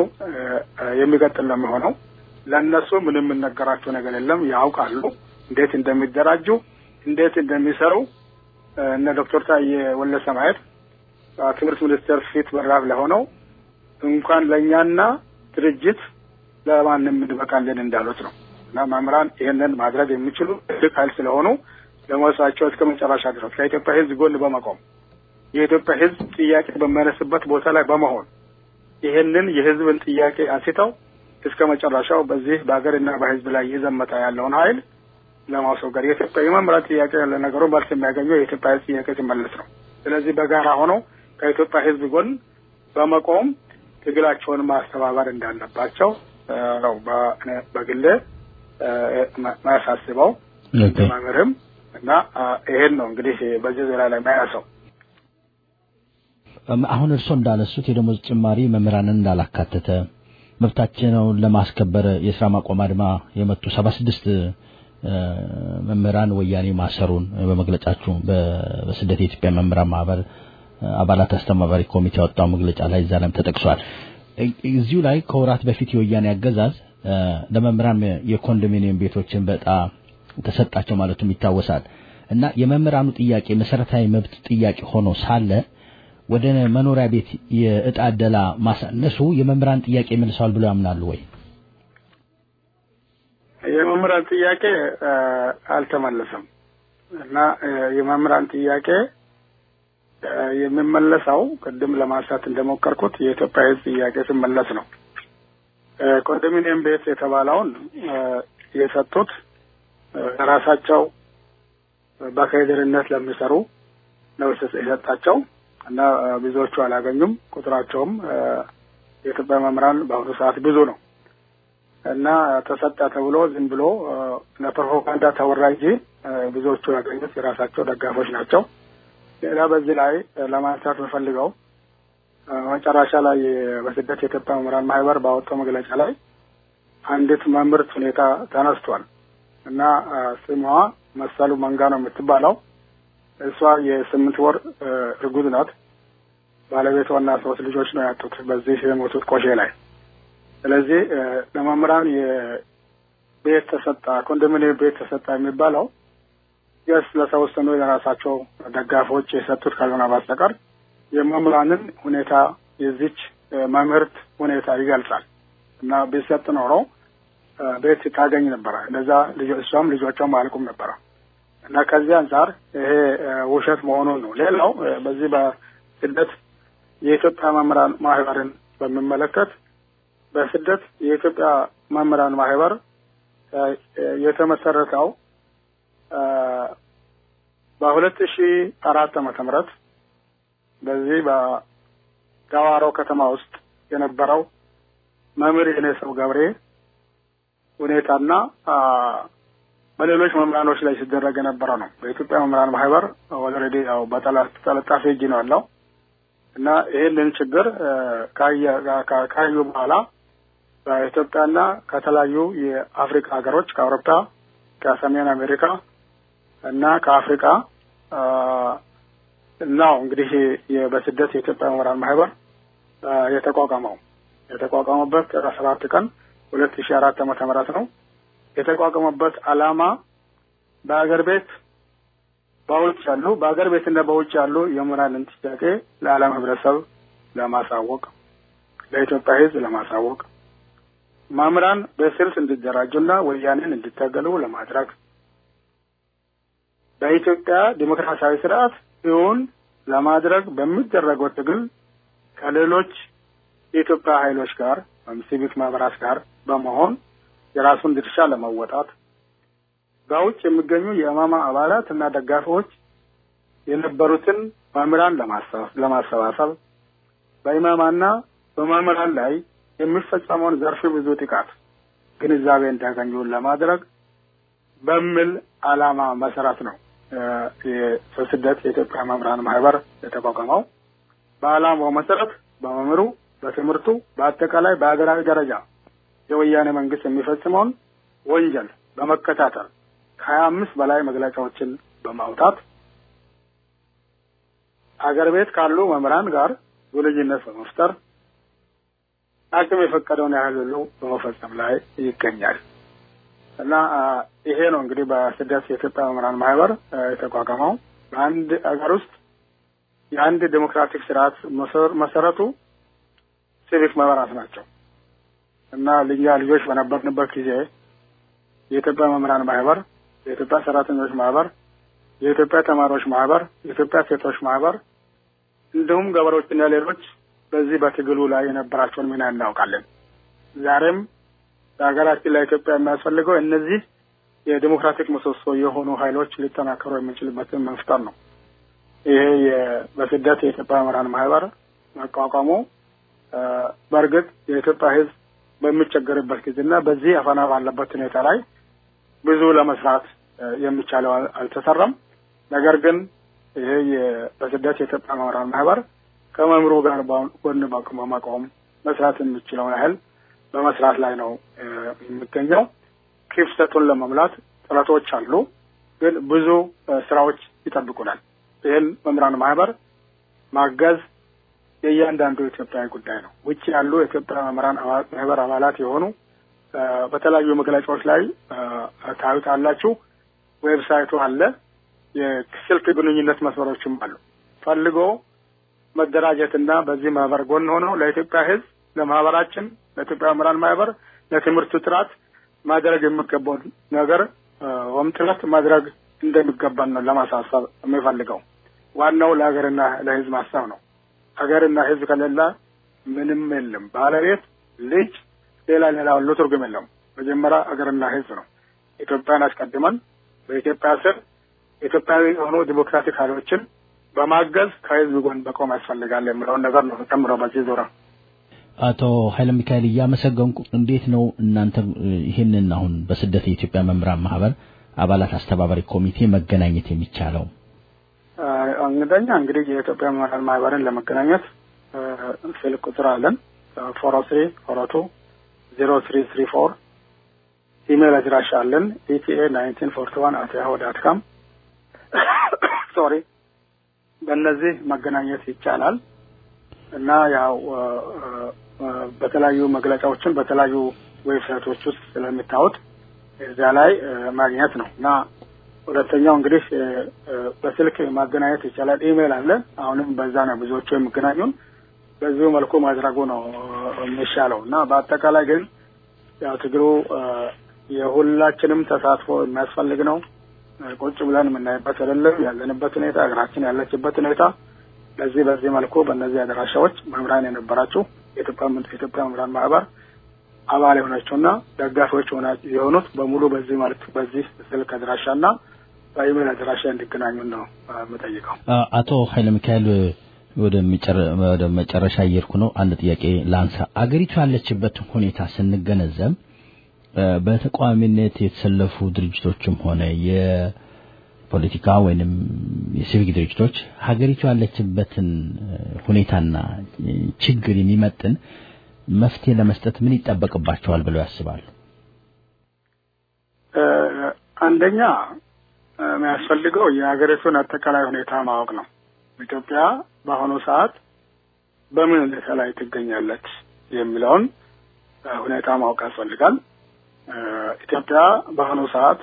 የሚቀጥል ነው የሚሆነው። ለእነሱ ምንም የምነገራቸው ነገር የለም። ያውቃሉ እንዴት እንደሚደራጁ እንዴት እንደሚሰሩ እነ ዶክተር ታዬ ወልደሰማያት ትምህርት ሚኒስቴር ፊት በራፍ ለሆነው እንኳን ለእኛና ድርጅት ለማንም እንበቃለን እንዳሉት ነው እና መምህራን ይህንን ማድረግ የሚችሉ ትልቅ ኃይል ስለሆኑ ለመወሳቸው እስከ መጨረሻ ድረስ ከኢትዮጵያ ሕዝብ ጎን በመቆም የኢትዮጵያ ሕዝብ ጥያቄ በሚያነስበት ቦታ ላይ በመሆን ይህንን የሕዝብን ጥያቄ አንስተው እስከ መጨረሻው በዚህ በሀገርና በሕዝብ ላይ እየዘመተ ያለውን ኃይል ለማስወገድ የኢትዮጵያ የመምህራን ጥያቄ ለነገሩ መልስ የሚያገኘው የኢትዮጵያ ሕዝብ ጥያቄ ሲመለስ ነው። ስለዚህ በጋራ ሆነው ከኢትዮጵያ ሕዝብ ጎን በመቆም ትግላቸውን ማስተባበር እንዳለባቸው ነው በግሌ ማያሳስበው መምህርም እና ይሄን ነው እንግዲህ በዚህ ዙሪያ ላይ ማያሰው አሁን እርስዎ እንዳነሱት የደሞዝ ጭማሪ መምህራንን እንዳላካተተ መብታቸውን ለማስከበር የስራ ማቆም አድማ የመቱ ሰባ ስድስት መምህራን ወያኔ ማሰሩን በመግለጫችሁ በስደት የኢትዮጵያ መምህራን ማህበር አባላት አስተባባሪ ኮሚቴ ያወጣው መግለጫ ላይ እዛ ላይም ተጠቅሷል። እዚሁ ላይ ከወራት በፊት የወያኔ አገዛዝ ለመምህራን የኮንዶሚኒየም ቤቶችን በጣም ተሰጣቸው ማለቱም ይታወሳል። እና የመምህራኑ ጥያቄ መሰረታዊ መብት ጥያቄ ሆኖ ሳለ ወደ መኖሪያ ቤት የእጣ አደላ ማሳነሱ የመምህራን ጥያቄ መልሰዋል ብሎ ያምናሉ ወይ? የመምህራን ጥያቄ አልተመለሰም እና የመምህራን ጥያቄ የሚመለሰው ቅድም ለማንሳት እንደሞከርኩት የኢትዮጵያ ሕዝብ ጥያቄ ሲመለስ ነው። ኮንዶሚኒየም ቤት የተባለውን የሰጡት ራሳቸው በካድሬነት ለሚሰሩ ነው የሰጣቸው እና ብዙዎቹ አላገኙም። ቁጥራቸውም የኢትዮጵያ መምህራን በአሁኑ ሰዓት ብዙ ነው እና ተሰጠ ተብሎ ዝም ብሎ ለፕሮፓጋንዳ ተወራ እንጂ ብዙዎቹ ያገኙት የራሳቸው ደጋፎች ናቸው። ሌላ በዚህ ላይ ለማንሳት የምፈልገው መጨረሻ ላይ በስደት የኢትዮጵያ መምህራን ማህበር ባወጣው መግለጫ ላይ አንዲት መምህርት ሁኔታ ተነስቷል እና ስሟ መሰሉ መንጋ ነው የምትባለው። እሷ የስምንት ወር እርጉዝ ናት። ባለቤቷና ሶስት ልጆች ነው ያጡት በዚህ የሞቱት ቆሼ ላይ። ስለዚህ ለመምህራን የቤት ተሰጣ ኮንዶሚኒየም ቤት ተሰጣ የሚባለው የስ ለተወሰኑ የራሳቸው ደጋፊዎች የሰጡት ካልሆነ በስተቀር የመምህራንን ሁኔታ የዚች መምህርት ሁኔታ ይገልጻል እና ቢሰጥ ኖሮ ቤት ታገኝ ነበረ። እንደዛ እሷም ልጆቿም አልቁም ነበረ እና ከዚህ አንጻር ይሄ ውሸት መሆኑን ነው። ሌላው በዚህ በስደት የኢትዮጵያ መምህራን ማህበርን በሚመለከት በስደት የኢትዮጵያ መምህራን ማህበር የተመሰረተው በሁለት ሺ አራት ዓመተ ምህረት በዚህ በዳዋሮ ከተማ ውስጥ የነበረው መምህር የኔ ሰው ገብሬ ሁኔታና በሌሎች መምህራኖች ላይ ሲደረግ የነበረ ነው። በኢትዮጵያ መምህራን ማህበር ኦልሬዲ ያው በተለጣፊ እጅ ነው ያለው እና ይህንን ችግር ካዩ በኋላ በኢትዮጵያና ከተለያዩ የአፍሪካ ሀገሮች ከአውሮፓ፣ ከሰሜን አሜሪካ እና ከአፍሪካ ነው እንግዲህ በስደት የኢትዮጵያ መምህራን ማህበር የተቋቋመው የተቋቋመበት ጥር ሰባት ቀን ሁለት ሺ አራት ዓመተ ምህረት ነው። የተቋቋመበት ዓላማ በአገር ቤት በውጭ ያሉ በአገር ቤትና በውጭ ያሉ የመምህራንን ጥያቄ ለዓለም ህብረተሰብ ለማሳወቅ ለኢትዮጵያ ሕዝብ ለማሳወቅ መምህራን በስልት እንዲደራጁና ወያኔን እንዲታገሉ ለማድረግ በኢትዮጵያ ዲሞክራሲያዊ ስርዓት እውን ለማድረግ በሚደረገው ትግል ከሌሎች የኢትዮጵያ ኃይሎች ጋር ወይም ሲቪክ ማህበራት ጋር በመሆን የራሱን ድርሻ ለመወጣት በውጭ የሚገኙ የእማማ አባላት እና ደጋፊዎች የነበሩትን መምህራን ለማሰባሰብ በኢማማና በመምህራን ላይ የሚፈጸመውን ዘርፍ ብዙ ጥቃት ግንዛቤ እንዲያገኙ ለማድረግ በሚል ዓላማ መሰረት ነው የስደት የኢትዮጵያ መምህራን ማህበር የተቋቋመው። በዓላማው መሰረት በመምህሩ፣ በትምህርቱ፣ በአጠቃላይ በሀገራዊ ደረጃ የወያኔ መንግስት የሚፈጽመውን ወንጀል በመከታተል ከሀያ አምስት በላይ መግለጫዎችን በማውጣት አገር ቤት ካሉ መምህራን ጋር ግንኙነት በመፍጠር አቅም የፈቀደውን ያህል ሁሉ በመፈጸም ላይ ይገኛል እና ይሄ ነው እንግዲህ በስደት የኢትዮጵያ መምህራን ማህበር የተቋቋመው በአንድ አገር ውስጥ የአንድ ዴሞክራቲክ ስርዓት መሰረቱ ሲቪክ ማህበራት ናቸው እና ልኛ ልጆች በነበርንበት ጊዜ የኢትዮጵያ መምህራን ማህበር፣ የኢትዮጵያ ሰራተኞች ማህበር፣ የኢትዮጵያ ተማሪዎች ማህበር፣ የኢትዮጵያ ሴቶች ማህበር እንዲሁም ገበሬዎችና ሌሎች በዚህ በትግሉ ላይ የነበራቸውን ሚና እናውቃለን። ዛሬም በሀገራችን ለኢትዮጵያ የሚያስፈልገው እነዚህ የዲሞክራቲክ ምሰሶ የሆኑ ኃይሎች ሊጠናከሩ የምንችልበትን መፍጠር ነው። ይሄ በስደት የኢትዮጵያ መምህራን ማህበር መቋቋሙ በእርግጥ የኢትዮጵያ ሕዝብ በሚቸገርበት ጊዜና በዚህ አፈና ባለበት ሁኔታ ላይ ብዙ ለመስራት የሚቻለው አልተሰራም። ነገር ግን ይሄ በስደት የኢትዮጵያ መምህራን ማህበር ከመምህሩ ጋር ጎን በመቆም መስራት የሚችለውን ያህል በመስራት ላይ ነው የሚገኘው። ክፍተቱን ለመሙላት ጥረቶች አሉ፣ ግን ብዙ ስራዎች ይጠብቁናል። ይህን መምህራን ማህበር ማገዝ የእያንዳንዱ ኢትዮጵያዊ ጉዳይ ነው። ውጭ ያሉ የኢትዮጵያ መምህራን ማህበር አባላት የሆኑ በተለያዩ መግለጫዎች ላይ ታዩታላችሁ። ዌብሳይቱ አለ። የስልክ ግንኙነት መስመሮችም አሉ። ፈልጎ መደራጀትና በዚህ ማህበር ጎን ሆነው ለኢትዮጵያ ሕዝብ ለማህበራችን፣ ለኢትዮጵያ መምህራን ማህበር፣ ለትምህርቱ ጥራት ማድረግ የሚገባውን ነገር ወይም ጥረት ማድረግ እንደሚገባን ነው ለማሳሰብ የሚፈልገው። ዋናው ለሀገርና ለሕዝብ ማሰብ ነው። ሀገርና ሕዝብ ከሌለ ምንም የለም። ባለቤት፣ ልጅ፣ ሌላ ሌላ ሁሉ ትርጉም የለውም። መጀመሪያ ሀገርና ሕዝብ ነው። ኢትዮጵያን አስቀድመን በኢትዮጵያ ስር ኢትዮጵያዊ የሆኑ ዲሞክራቲክ ኃይሎችን በማገዝ ከህዝብ ጎን በቆም ያስፈልጋል የሚለውን ነገር ነው ጨምሮ በዚህ ዙሪያ አቶ ኃይለ ሚካኤል እያመሰገንኩ እንዴት ነው እናንተ ይህንን አሁን በስደት የኢትዮጵያ መምህራን ማህበር አባላት አስተባባሪ ኮሚቴ መገናኘት የሚቻለው? እንግደኛ እንግዲህ የኢትዮጵያ መምህራን ማህበርን ለመገናኘት ስልክ ቁጥር አለን ፎሮ ስሪ ፎሮ ቱ ዜሮ ስሪ ስሪ ፎር ኢሜይል አድራሻ አለን ኢቲኤ ናይንቲን ፎርቲ ዋን አት ያሁ ዳት ካም ሶሪ በእነዚህ መገናኘት ይቻላል እና ያው በተለያዩ መግለጫዎችን በተለያዩ ዌብሳይቶች ውስጥ ስለሚታወቅ እዚያ ላይ ማግኘት ነው እና ሁለተኛው እንግዲህ በስልክ ማገናኘት ይቻላል። ኢሜይል አለ። አሁንም በዛ ነው ብዙዎቹ የሚገናኙን። በዚሁ መልኩ ማድረጉ ነው የሚሻለው እና በአጠቃላይ ግን ያው ትግሉ የሁላችንም ተሳትፎ የሚያስፈልግ ነው። ቁጭ ብለን የምናይበት አይደለም። ያለንበት ሁኔታ ሀገራችን ያለችበት ሁኔታ ለዚህ በዚህ መልኩ በእነዚህ አድራሻዎች መምህራን የነበራችሁ የኢትዮጵያ መምህራን ማህበር አባል የሆናቸውና ደጋፊዎች የሆኑት በሙሉ በዚህ መልክ በዚህ ስልክ አድራሻና በኢሜይል አድራሻ እንዲገናኙ ነው የምጠይቀው። አቶ ኃይለ ሚካኤል ወደ መጨረሻ እየሄድኩ ነው። አንድ ጥያቄ ላንሳ። አገሪቱ ያለችበትን ሁኔታ ስንገነዘብ በተቃዋሚነት የተሰለፉ ድርጅቶችም ሆነ የፖለቲካ ወይንም የሲቪክ ድርጅቶች ሀገሪቱ ያለችበትን ሁኔታና ችግር የሚመጥን መፍትሄ ለመስጠት ምን ይጠበቅባቸዋል ብለው ያስባሉ? አንደኛ የሚያስፈልገው የሀገሪቱን አጠቃላይ ሁኔታ ማወቅ ነው። ኢትዮጵያ በአሁኑ ሰዓት በምን ሁኔታ ላይ ትገኛለች የሚለውን ሁኔታ ማወቅ ያስፈልጋል። ኢትዮጵያ በአሁኑ ሰዓት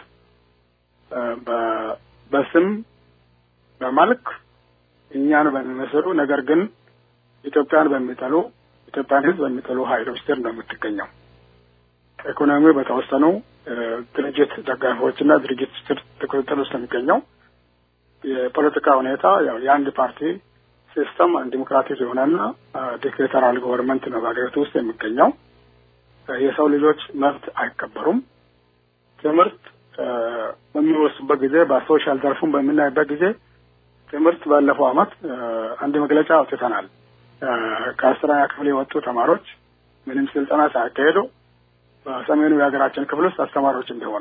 በስም በመልክ እኛን በሚመስሉ ነገር ግን ኢትዮጵያን በሚጠሉ ኢትዮጵያን ሕዝብ በሚጠሉ ኃይሎች ስር ነው የምትገኘው። ኢኮኖሚ በተወሰኑ ድርጅት ደጋፊዎችና ድርጅት ስር ቁጥጥር ውስጥ የሚገኘው የፖለቲካ ሁኔታ ያው የአንድ ፓርቲ ሲስተም ዲሞክራቲክ የሆነና ዲክቴተራል ገቨርንመንት ነው በሀገሪቱ ውስጥ የሚገኘው። የሰው ልጆች መብት አይከበሩም። ትምህርት በሚወስዱበት ጊዜ በሶሻል ዘርፉን በምናይበት ጊዜ ትምህርት ባለፈው ዓመት አንድ መግለጫ አውጥተናል። ከአስረኛ ክፍል የወጡ ተማሪዎች ምንም ስልጠና ሳያካሄዱ በሰሜኑ የሀገራችን ክፍል ውስጥ አስተማሪዎች እንደሆኑ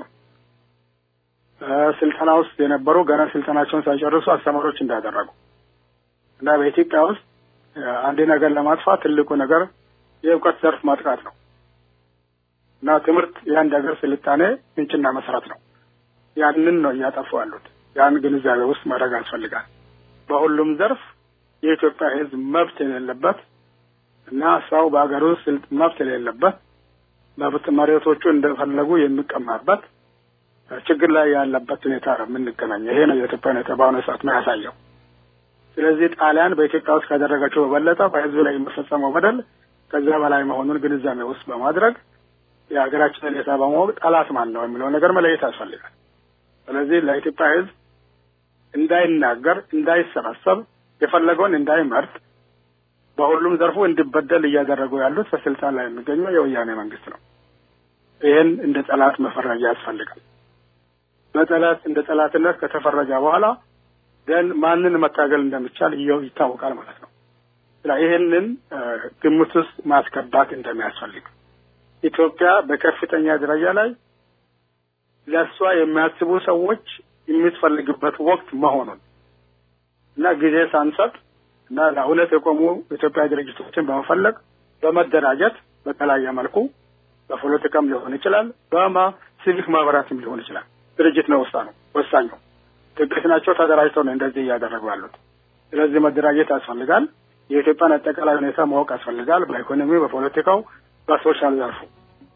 ስልጠና ውስጥ የነበሩ ገና ስልጠናቸውን ሳይጨርሱ አስተማሪዎች እንዳደረጉ እና በኢትዮጵያ ውስጥ አንድ ነገር ለማጥፋት ትልቁ ነገር የእውቀት ዘርፍ ማጥቃት ነው እና ትምህርት የአንድ ሀገር ስልጣኔ ምንጭና መሰረት ነው። ያንን ነው እያጠፉ ያሉት። ያን ግንዛቤ ውስጥ ማድረግ ያስፈልጋል። በሁሉም ዘርፍ የኢትዮጵያ ሕዝብ መብት የሌለበት እና ሰው በሀገር ውስጥ መብት የሌለበት መብት መሬቶቹ እንደፈለጉ የሚቀማበት ችግር ላይ ያለበት ሁኔታ ነው የምንገናኘው። ይሄ ነው የኢትዮጵያ ሁኔታ በአሁኑ ሰዓት የሚያሳየው። ስለዚህ ጣሊያን በኢትዮጵያ ውስጥ ካደረገችው በበለጠ በህዝብ ላይ የሚፈጸመው በደል ከዚያ በላይ መሆኑን ግንዛቤ ውስጥ በማድረግ የሀገራችን ሁኔታ በማወቅ ጠላት ማን ነው የሚለው ነገር መለየት ያስፈልጋል። ስለዚህ ለኢትዮጵያ ህዝብ እንዳይናገር፣ እንዳይሰባሰብ፣ የፈለገውን እንዳይመርጥ በሁሉም ዘርፉ እንዲበደል እያደረጉ ያሉት በስልጣን ላይ የሚገኘው የወያኔ መንግስት ነው። ይህን እንደ ጠላት መፈረጃ ያስፈልጋል። በጠላት እንደ ጠላትነት ከተፈረጃ በኋላ ደን ማንን መታገል እንደሚቻል ይታወቃል ማለት ነው። ይህንን ግምት ውስጥ ማስገባት እንደሚያስፈልግ ኢትዮጵያ በከፍተኛ ደረጃ ላይ ለእሷ የሚያስቡ ሰዎች የምትፈልግበት ወቅት መሆኑን እና ጊዜ ሳንሰጥ እና ለእውነት የቆሙ ኢትዮጵያ ድርጅቶችን በመፈለግ በመደራጀት በተለያየ መልኩ በፖለቲካም ሊሆን ይችላል፣ በማ ሲቪክ ማህበራትም ሊሆን ይችላል። ድርጅት ነው ወሳኙ ወሳኙ ጥቂት ናቸው ተደራጅተው ነው እንደዚህ እያደረጉ ያሉት። ስለዚህ መደራጀት ያስፈልጋል። የኢትዮጵያን አጠቃላይ ሁኔታ ማወቅ ያስፈልጋል። በኢኮኖሚ፣ በፖለቲካው፣ በሶሻል ዘርፉ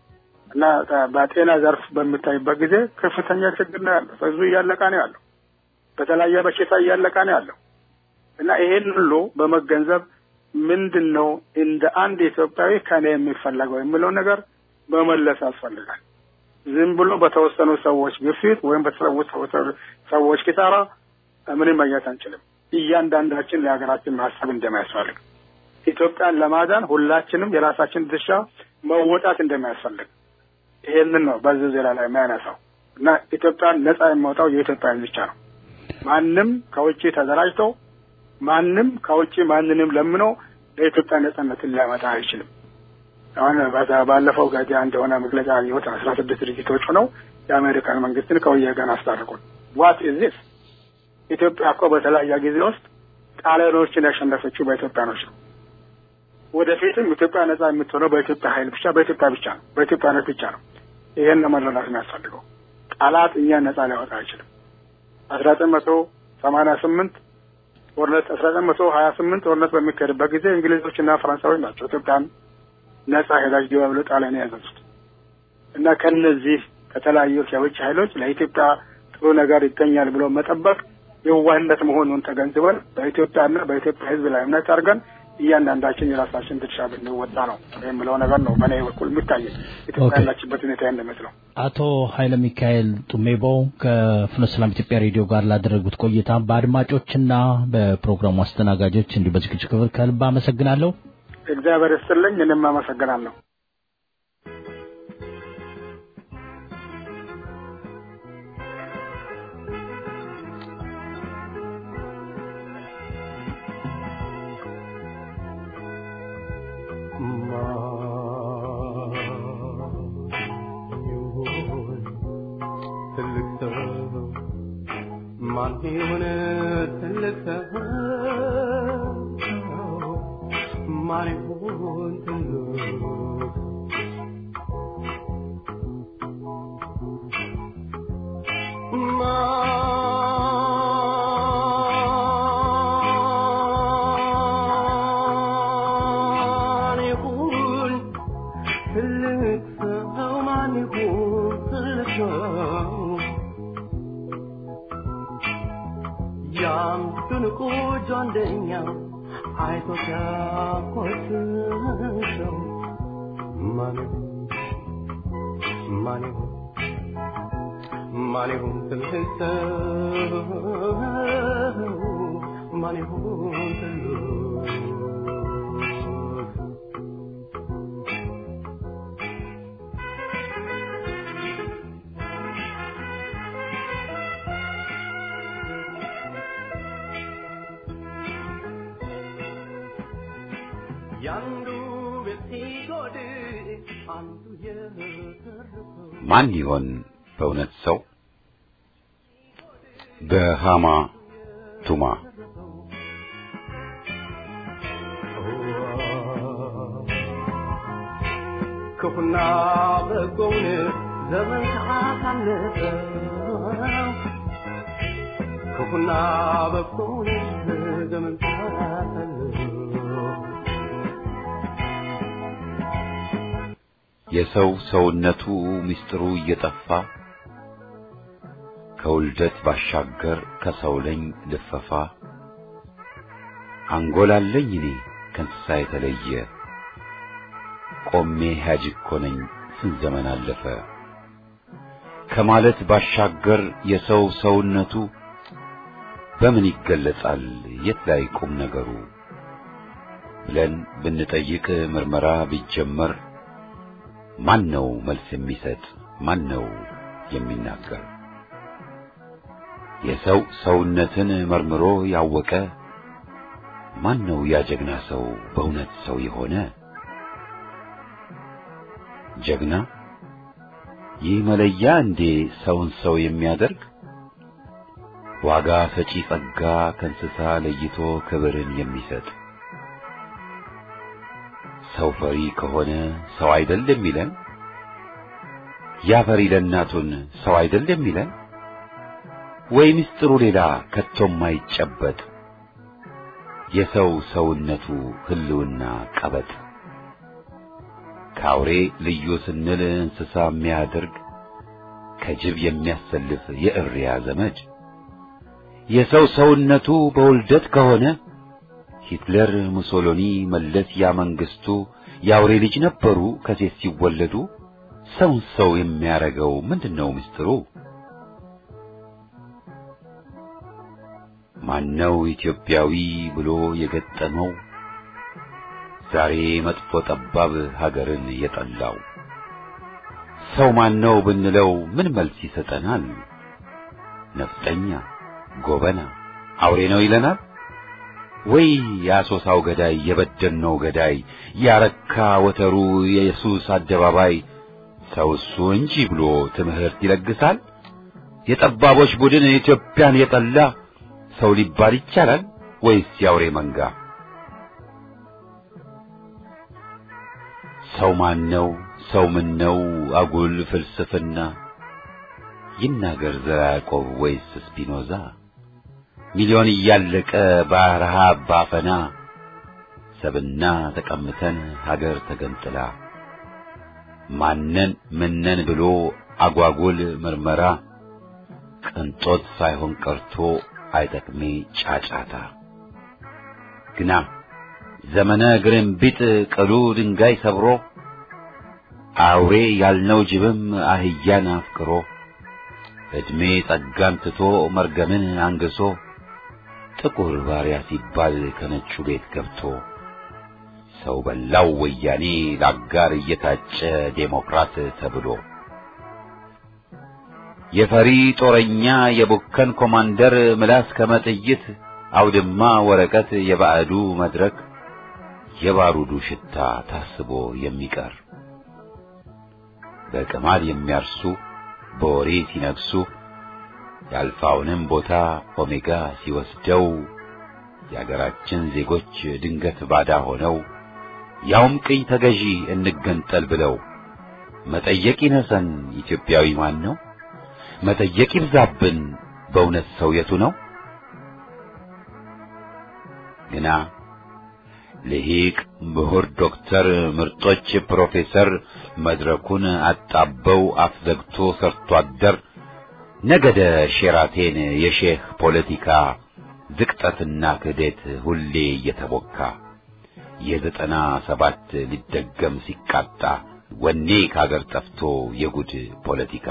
እና በጤና ዘርፍ በሚታይበት ጊዜ ከፍተኛ ችግር ነው ያለው። ህዝቡ እያለቀ ነው ያለው። በተለያየ በሽታ እያለቀ ነው ያለው እና ይሄን ሁሉ በመገንዘብ ምንድን ነው እንደ አንድ ኢትዮጵያዊ ከኔ የሚፈለገው የሚለው ነገር መመለስ ያስፈልጋል። ዝም ብሎ በተወሰኑ ሰዎች ግፊት ወይም በተሰዉ ሰዎች ኪሳራ ምንም ማግኘት አንችልም። እያንዳንዳችን ለሀገራችን ማሰብ እንደሚያስፈልግ ኢትዮጵያን ለማዳን ሁላችንም የራሳችን ድርሻ መወጣት እንደሚያስፈልግ ይሄንን ነው በዚህ ዜና ላይ የሚያነሳው እና ኢትዮጵያን ነጻ የሚወጣው የኢትዮጵያ ብቻ ነው። ማንም ከውጭ ተደራጅቶ ማንም ከውጭ ማንንም ለምኖ ለኢትዮጵያ ነጻነትን ሊያመጣ አይችልም። አሁን ባለፈው ጋዜ አንድ የሆነ መግለጫ የወጣ አስራ ስድስት ድርጅቶች ሆነው የአሜሪካን መንግስትን ከወያኔ ጋር አስታርቁን። ዋት ኢዝ ዚስ? ኢትዮጵያ እኮ በተለያየ ጊዜ ውስጥ ጣሊያኖችን ያሸነፈችው በኢትዮጵያኖች ነው። ወደፊትም ኢትዮጵያ ነጻ የምትሆነው በኢትዮጵያ ኃይል ብቻ በኢትዮጵያ ብቻ ነው፣ በኢትዮጵያነት ብቻ ነው። ይሄን ለመረዳት የሚያስፈልገው ጠላት እኛን ነጻ ሊያወጣ አይችልም። አስራ ዘጠኝ መቶ ሰማንያ ስምንት ጦርነት አስራ ዘጠኝ መቶ ሀያ ስምንት ጦርነት በሚካሄድበት ጊዜ እንግሊዞችና ፈረንሳዮች ናቸው ኢትዮጵያን ነጻ ሄዳጅ ዲባ ብሎ ጣሊያን ያዘዙት እና ከነዚህ ከተለያዩ የውጭ ኃይሎች ለኢትዮጵያ ጥሩ ነገር ይገኛል ብሎ መጠበቅ የዋህነት መሆኑን ተገንዝበን በኢትዮጵያና በኢትዮጵያ ሕዝብ ላይ እምነት አድርገን እያንዳንዳችን የራሳችን ድርሻ ብንወጣ ነው የሚለው ነገር ነው በእኔ በኩል የሚታየኝ ኢትዮጵያ ያላችበት ሁኔታ እንደመስለው። አቶ ኃይለ ሚካኤል ጡሜቦ ከፍኖተ ሰላም ኢትዮጵያ ሬዲዮ ጋር ላደረጉት ቆይታ በአድማጮችና በፕሮግራሙ አስተናጋጆች እንዲሁ በዝግጅት ክፍል ከልብ አመሰግናለሁ። እግዚአብሔር ይስጥልኝ። እኔም አመሰግናለሁ። ማን ይሁን ትልቅ ሰው ማን ይሁን ትልቅ ማን ይሁን ትልቅ ሰው ማን ይሁን ትልቅ ሰው ያም ትንቁ ጆንደኛው አይቶ ሲያኮስሰው ማን ይሁን ማን ይሁን ማን ይሁን ትልቅ ሰው ማን ይሁን ትልቅ ያንዱ ቤት ሲጎድል አንዱ የተረፈው ማን ይሆን በእውነት ሰው? በሃማ ቱማ ክፉና በጎውን ዘመን ካሳለፈው ክፉና በጎውን ዘመን ካሳለፈው የሰው ሰውነቱ ምስጢሩ እየጠፋ ከውልደት ባሻገር ከሰው ለኝ ልፈፋ አንጎላለኝ እኔ ከእንስሳ የተለየ ቆሜ ሕያጅ እኮ ነኝ ስንት ዘመን አለፈ ከማለት ባሻገር የሰው ሰውነቱ በምን ይገለጻል የት ላይ ቁም ነገሩ ብለን ብንጠይቅ ምርመራ ቢጀመር ማን ነው መልስ የሚሰጥ ማን ነው የሚናገር የሰው ሰውነትን መርምሮ ያወቀ ማን ነው ያ ጀግና ሰው በእውነት ሰው የሆነ ጀግና ይህ መለያ እንዴ ሰውን ሰው የሚያደርግ ዋጋ ሰጪ ጸጋ ከእንስሳ ለይቶ ክብርን የሚሰጥ ሰው ፈሪ ከሆነ ሰው አይደል የሚለን ያ ፈሪ ለእናቱን ሰው አይደል የሚለን ወይ ምስጢሩ ሌላ ከቶም አይጨበጥ የሰው ሰውነቱ ህልውና ቀበጥ ከአውሬ ልዩ ስንል እንስሳ የሚያደርግ ከጅብ የሚያሰልፍ የእሪያ ዘመድ የሰው ሰውነቱ በውልደት ከሆነ ሂትለር፣ ሙሶሎኒ፣ መለስ ያ መንግስቱ የአውሬ ልጅ ነበሩ ከሴት ሲወለዱ። ሰውን ሰው የሚያረገው ምንድነው ምስጢሩ? ማነው ኢትዮጵያዊ ብሎ የገጠመው ዛሬ መጥፎ ጠባብ ሀገርን የጠላው? ሰው ማነው ብንለው ምን መልስ ይሰጠናል? ነፍጠኛ፣ ጎበና፣ አውሬ ነው ይለናል ወይ? የአሶሳው ገዳይ፣ የበደልነው ገዳይ፣ ያረካ ወተሩ፣ የኢየሱስ አደባባይ ሰው እሱ እንጂ ብሎ ትምህርት ይለግሳል? የጠባቦች ቡድን ኢትዮጵያን የጠላ ሰው ሊባል ይቻላል ወይስ የአውሬ መንጋ? ሰው ማን ነው? ሰው ምን ነው? አጉል ፍልስፍና ይናገር ዘራ ያዕቆብ ወይስ ስፒኖዛ? ሚሊዮን እያለቀ በረሃብ ባፈና ሰብና ተቀምተን ሀገር ተገንጥላ ማነን ምነን ብሎ አጓጉል ምርመራ ቅንጦት ሳይሆን ቀርቶ አይጠቅሜ ጫጫታ ግና ዘመነ ግርንቢጥ ቅሉ ድንጋይ ሰብሮ አውሬ ያልነው ጅብም አህያን አፍቅሮ ዕድሜ ጸጋን ትቶ መርገምን አንግሶ ጥቁር ባሪያ ሲባል ከነጩ ቤት ገብቶ ሰው በላው ወያኔ ለአጋር እየታጨ ዴሞክራት ተብሎ የፈሪ ጦረኛ የቡከን ኮማንደር ምላስ ከመጥይት አውድማ ወረቀት የባዕዱ መድረክ የባሩዱ ሽታ ታስቦ የሚቀር በቅማል የሚያርሱ በወሬ ሲነግሱ የአልፋውንም ቦታ ኦሜጋ ሲወስደው የአገራችን ዜጎች ድንገት ባዳ ሆነው ያውም ቅኝ ተገዢ እንገንጠል ብለው መጠየቅ ይነሰን ኢትዮጵያዊ ማን ነው? መጠየቅ ይብዛብን በእውነት ሰው የቱ ነው? ግና ልሂቅ ምሁር ዶክተር ምርጦች ፕሮፌሰር መድረኩን አጣበው አፍዘግቶ ሰርቶ አደር ነገደ ሼራቴን የሼህ ፖለቲካ ዝቅጠትና ክህደት ሁሌ እየተቦካ የዘጠና ሰባት ሊደገም ሲቃጣ ወኔ ከአገር ጠፍቶ የጉድ ፖለቲካ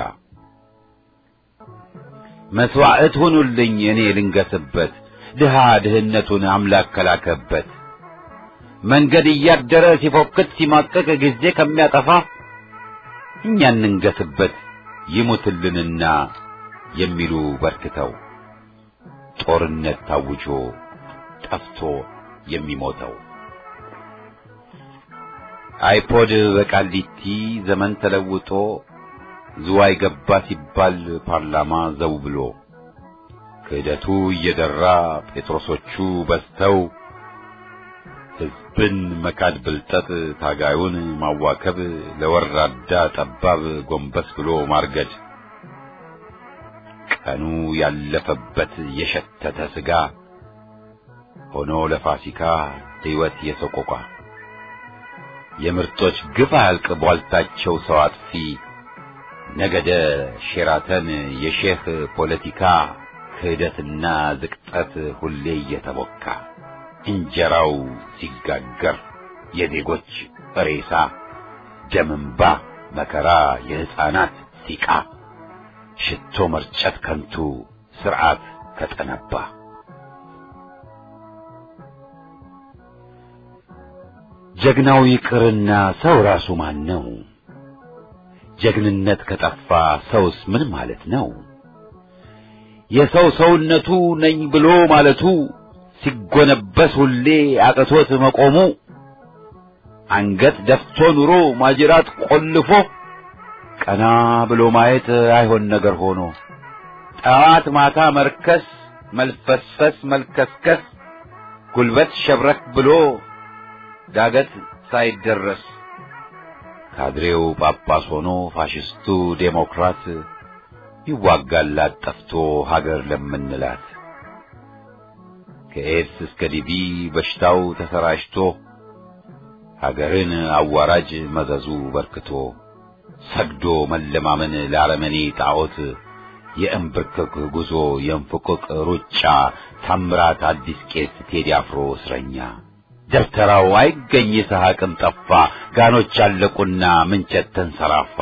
መስዋዕት ሁኑልኝ እኔ ልንገስበት ድሃ ድህነቱን አምላክ ከላከበት መንገድ እያደረ ሲፎክት ሲማቀቅ ጊዜ ከሚያጠፋ እኛ እንንገስበት ይሙትልንና የሚሉ በርክተው ጦርነት ታውጆ ጠፍቶ የሚሞተው አይፖድ በቃሊቲ ዘመን ተለውጦ ዝዋይ ገባ ሲባል ፓርላማ ዘው ብሎ ክህደቱ እየደራ ጴጥሮሶቹ በዝተው ሕዝብን መካድ ብልጠት ታጋዩን ማዋከብ ለወራዳ ጠባብ ጎንበስ ብሎ ማርገድ ቀኑ ያለፈበት የሸተተ ስጋ ሆኖ ለፋሲካ ሕይወት የሰቆቋ የምርጦች ግፍ አያልቅ ቧልታቸው ሰው አጥፊ ነገደ ሼራተን የሼህ ፖለቲካ ክህደትና ዝቅጠት ሁሌ እየተቦካ እንጀራው ሲጋገር የዜጎች ሬሳ ደምንባ መከራ የሕፃናት ሲቃ ሽቶ መርጨት ከንቱ ስርዓት ከጠነባ ጀግናው ይቅርና ሰው ራሱ ማን ነው? ጀግንነት ከጠፋ ሰውስ ምን ማለት ነው? የሰው ሰውነቱ ነኝ ብሎ ማለቱ ሲጎነበስ ሁሌ አቅቶት መቆሙ አንገት ደፍቶ ኑሮ ማጅራት ቆልፎ ቀና ብሎ ማየት አይሆን ነገር ሆኖ ጠዋት ማታ መርከስ መልፈስፈስ መልከስከስ ጉልበት ሸብረክ ብሎ ዳገት ሳይደረስ ካድሬው ጳጳስ ሆኖ ፋሽስቱ ዴሞክራት ይዋጋላት ጠፍቶ ሀገር ለምንላት ከኤድስ እስከ ዲቪ በሽታው ተሰራጭቶ ሀገርን አዋራጅ መዘዙ በርክቶ ሰግዶ መለማመን ለአረመኔ ጣዖት የእንብርክክ ጉዞ የእንፍቅቅ ሩጫ ታምራት አዲስ ቄስ ቴዲ አፍሮ እስረኛ ደብተራው አይገኝ ይስሐቅም ጠፋ ጋኖች አለቁና ምንቸት ተንሰራፋ።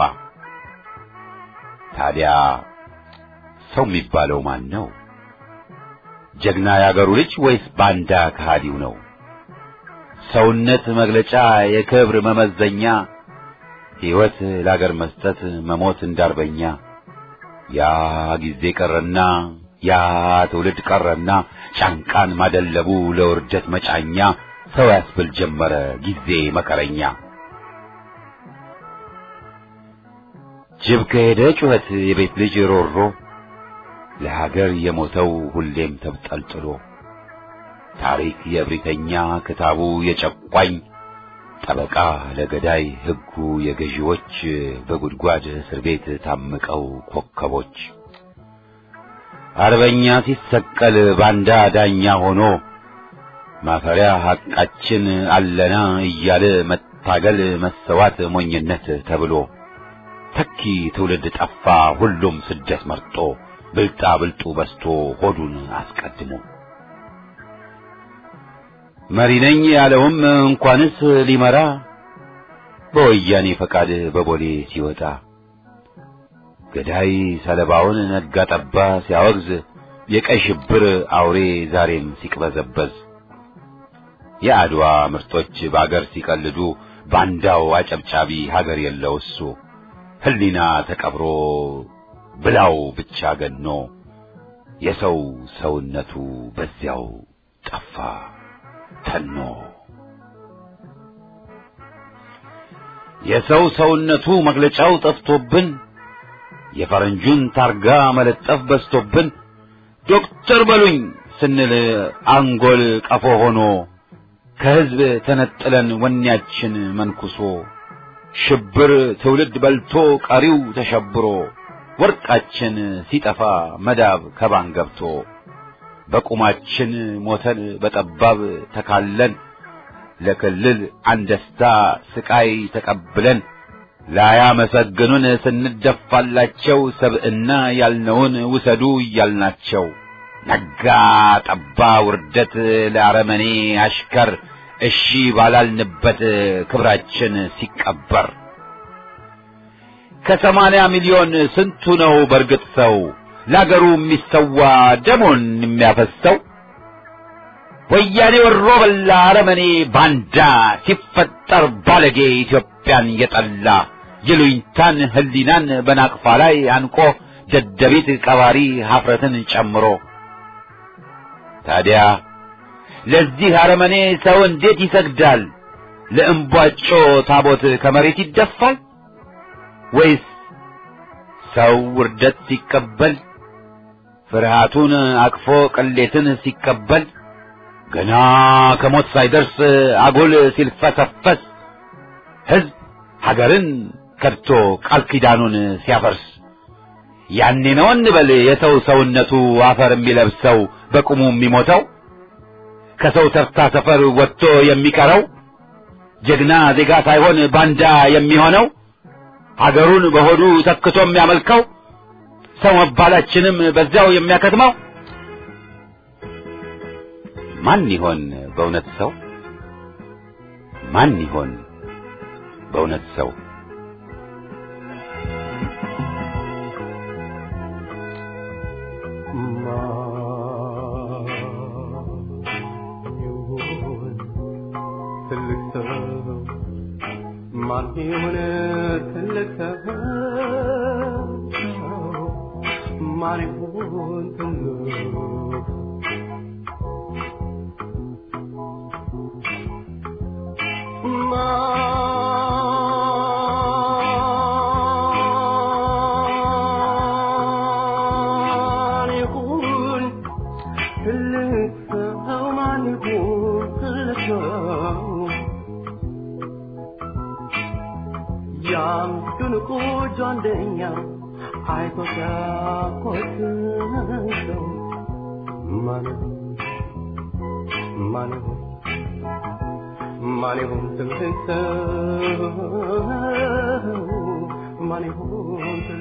ታዲያ ሰው የሚባለው ማን ነው? ጀግና ያገሩ ልጅ ወይስ ባንዳ ከሃዲው ነው? ሰውነት መግለጫ የክብር መመዘኛ ሕይወት ለአገር መስጠት መሞት እንዳርበኛ ያ ጊዜ ቀረና ያ ትውልድ ቀረና ጫንቃን ማደለቡ ለውርደት መጫኛ ሰው ያስብል ጀመረ ጊዜ መከረኛ። ጅብ ከሄደ ጩኸት የቤት ልጅ ሮሮ ለሀገር የሞተው ሁሌም ተብጠልጥሎ ታሪክ የእብሪተኛ ክታቡ የጨቋኝ ጠበቃ ለገዳይ ሕጉ የገዢዎች በጉድጓድ እስር ቤት ታምቀው ኮከቦች አርበኛ ሲሰቀል ባንዳ ዳኛ ሆኖ ማፈሪያ ሐቃችን አለና እያለ መታገል መሰዋት ሞኝነት ተብሎ ተኪ ትውልድ ጠፋ ሁሉም ስደት መርጦ ብልጣ ብልጡ በስቶ ሆዱን አስቀድሞ መሪ ነኝ ያለውም እንኳንስ ሊመራ በወያኔ ፈቃድ በቦሌ ሲወጣ ገዳይ ሰለባውን ነጋ ጠባ ሲያወግዝ የቀይ ሽብር አውሬ ዛሬም ሲቅበዘበዝ የአድዋ ምርጦች በአገር ሲቀልዱ ባንዳው አጨብጫቢ ሀገር የለው እሱ ሕሊና ተቀብሮ ብላው ብቻ ገኖ የሰው ሰውነቱ በዚያው ጠፋ ተኖ የሰው ሰውነቱ መግለጫው ጠፍቶብን የፈረንጁን ታርጋ መለጠፍ በዝቶብን ዶክተር በሉኝ ስንል አንጎል ቀፎ ሆኖ ከሕዝብ ተነጥለን ወኔያችን መንኩሶ ሽብር ትውልድ በልቶ ቀሪው ተሸብሮ ወርቃችን ሲጠፋ መዳብ ከባን ገብቶ በቁማችን ሞተን በጠባብ ተካለን ለክልል አንደስታ ስቃይ ተቀብለን ላያመሰግኑን ስንደፋላቸው ሰብዕና ያልነውን ውሰዱ እያልናቸው ነጋ ጠባ ውርደት ለአረመኔ አሽከር እሺ ባላልንበት ክብራችን ሲቀበር ከሰማንያ ሚሊዮን ስንቱ ነው በርግጥ ሰው ለአገሩ የሚሰዋ ደሞን የሚያፈሰው? ወያኔ ወሮ በላ አረመኔ ባንዳ ሲፈጠር ባለጌ ኢትዮጵያን የጠላ የሉኝታን ሕሊናን በናቅፋ ላይ አንቆ ደደቢት ቀባሪ ሀፍረትን ጨምሮ ታዲያ ለዚህ አረመኔ ሰው እንዴት ይሰግዳል? ለእምቧጮ ታቦት ከመሬት ይደፋል? ወይስ ሰው ውርደት ሲቀበል ፍርሃቱን አቅፎ ቅሌትን ሲቀበል ገና ከሞት ሳይደርስ አጉል ሲልፈሰፈስ ሕዝብ ሀገርን ከድቶ ቃል ኪዳኑን ሲያፈርስ ያኔ ነው እንበል የሰው ሰውነቱ አፈር የሚለብሰው በቁሙ የሚሞተው ከሰው ተርታ ሰፈር ወጥቶ የሚቀረው ጀግና ዜጋ ሳይሆን ባንዳ የሚሆነው ሀገሩን በሆዱ ተክቶ የሚያመልከው ሰው መባላችንም በዚያው የሚያከትመው ማን ይሆን በእውነት ሰው? ማን ይሆን በእውነት ሰው? ትልቅ ሰው ማን ይሁን ትልቅ ሰው ማን ይሁን ትልቅ ማን ይሁን ትልቅ ሰው ማን ይሁን ትልቅ ሰው ያም ድንቁ ጆንደኛ አይቶ ሲያኮስሰው ማን ማን ማን ይሁን ትልቅ ሰው ማን ይሁን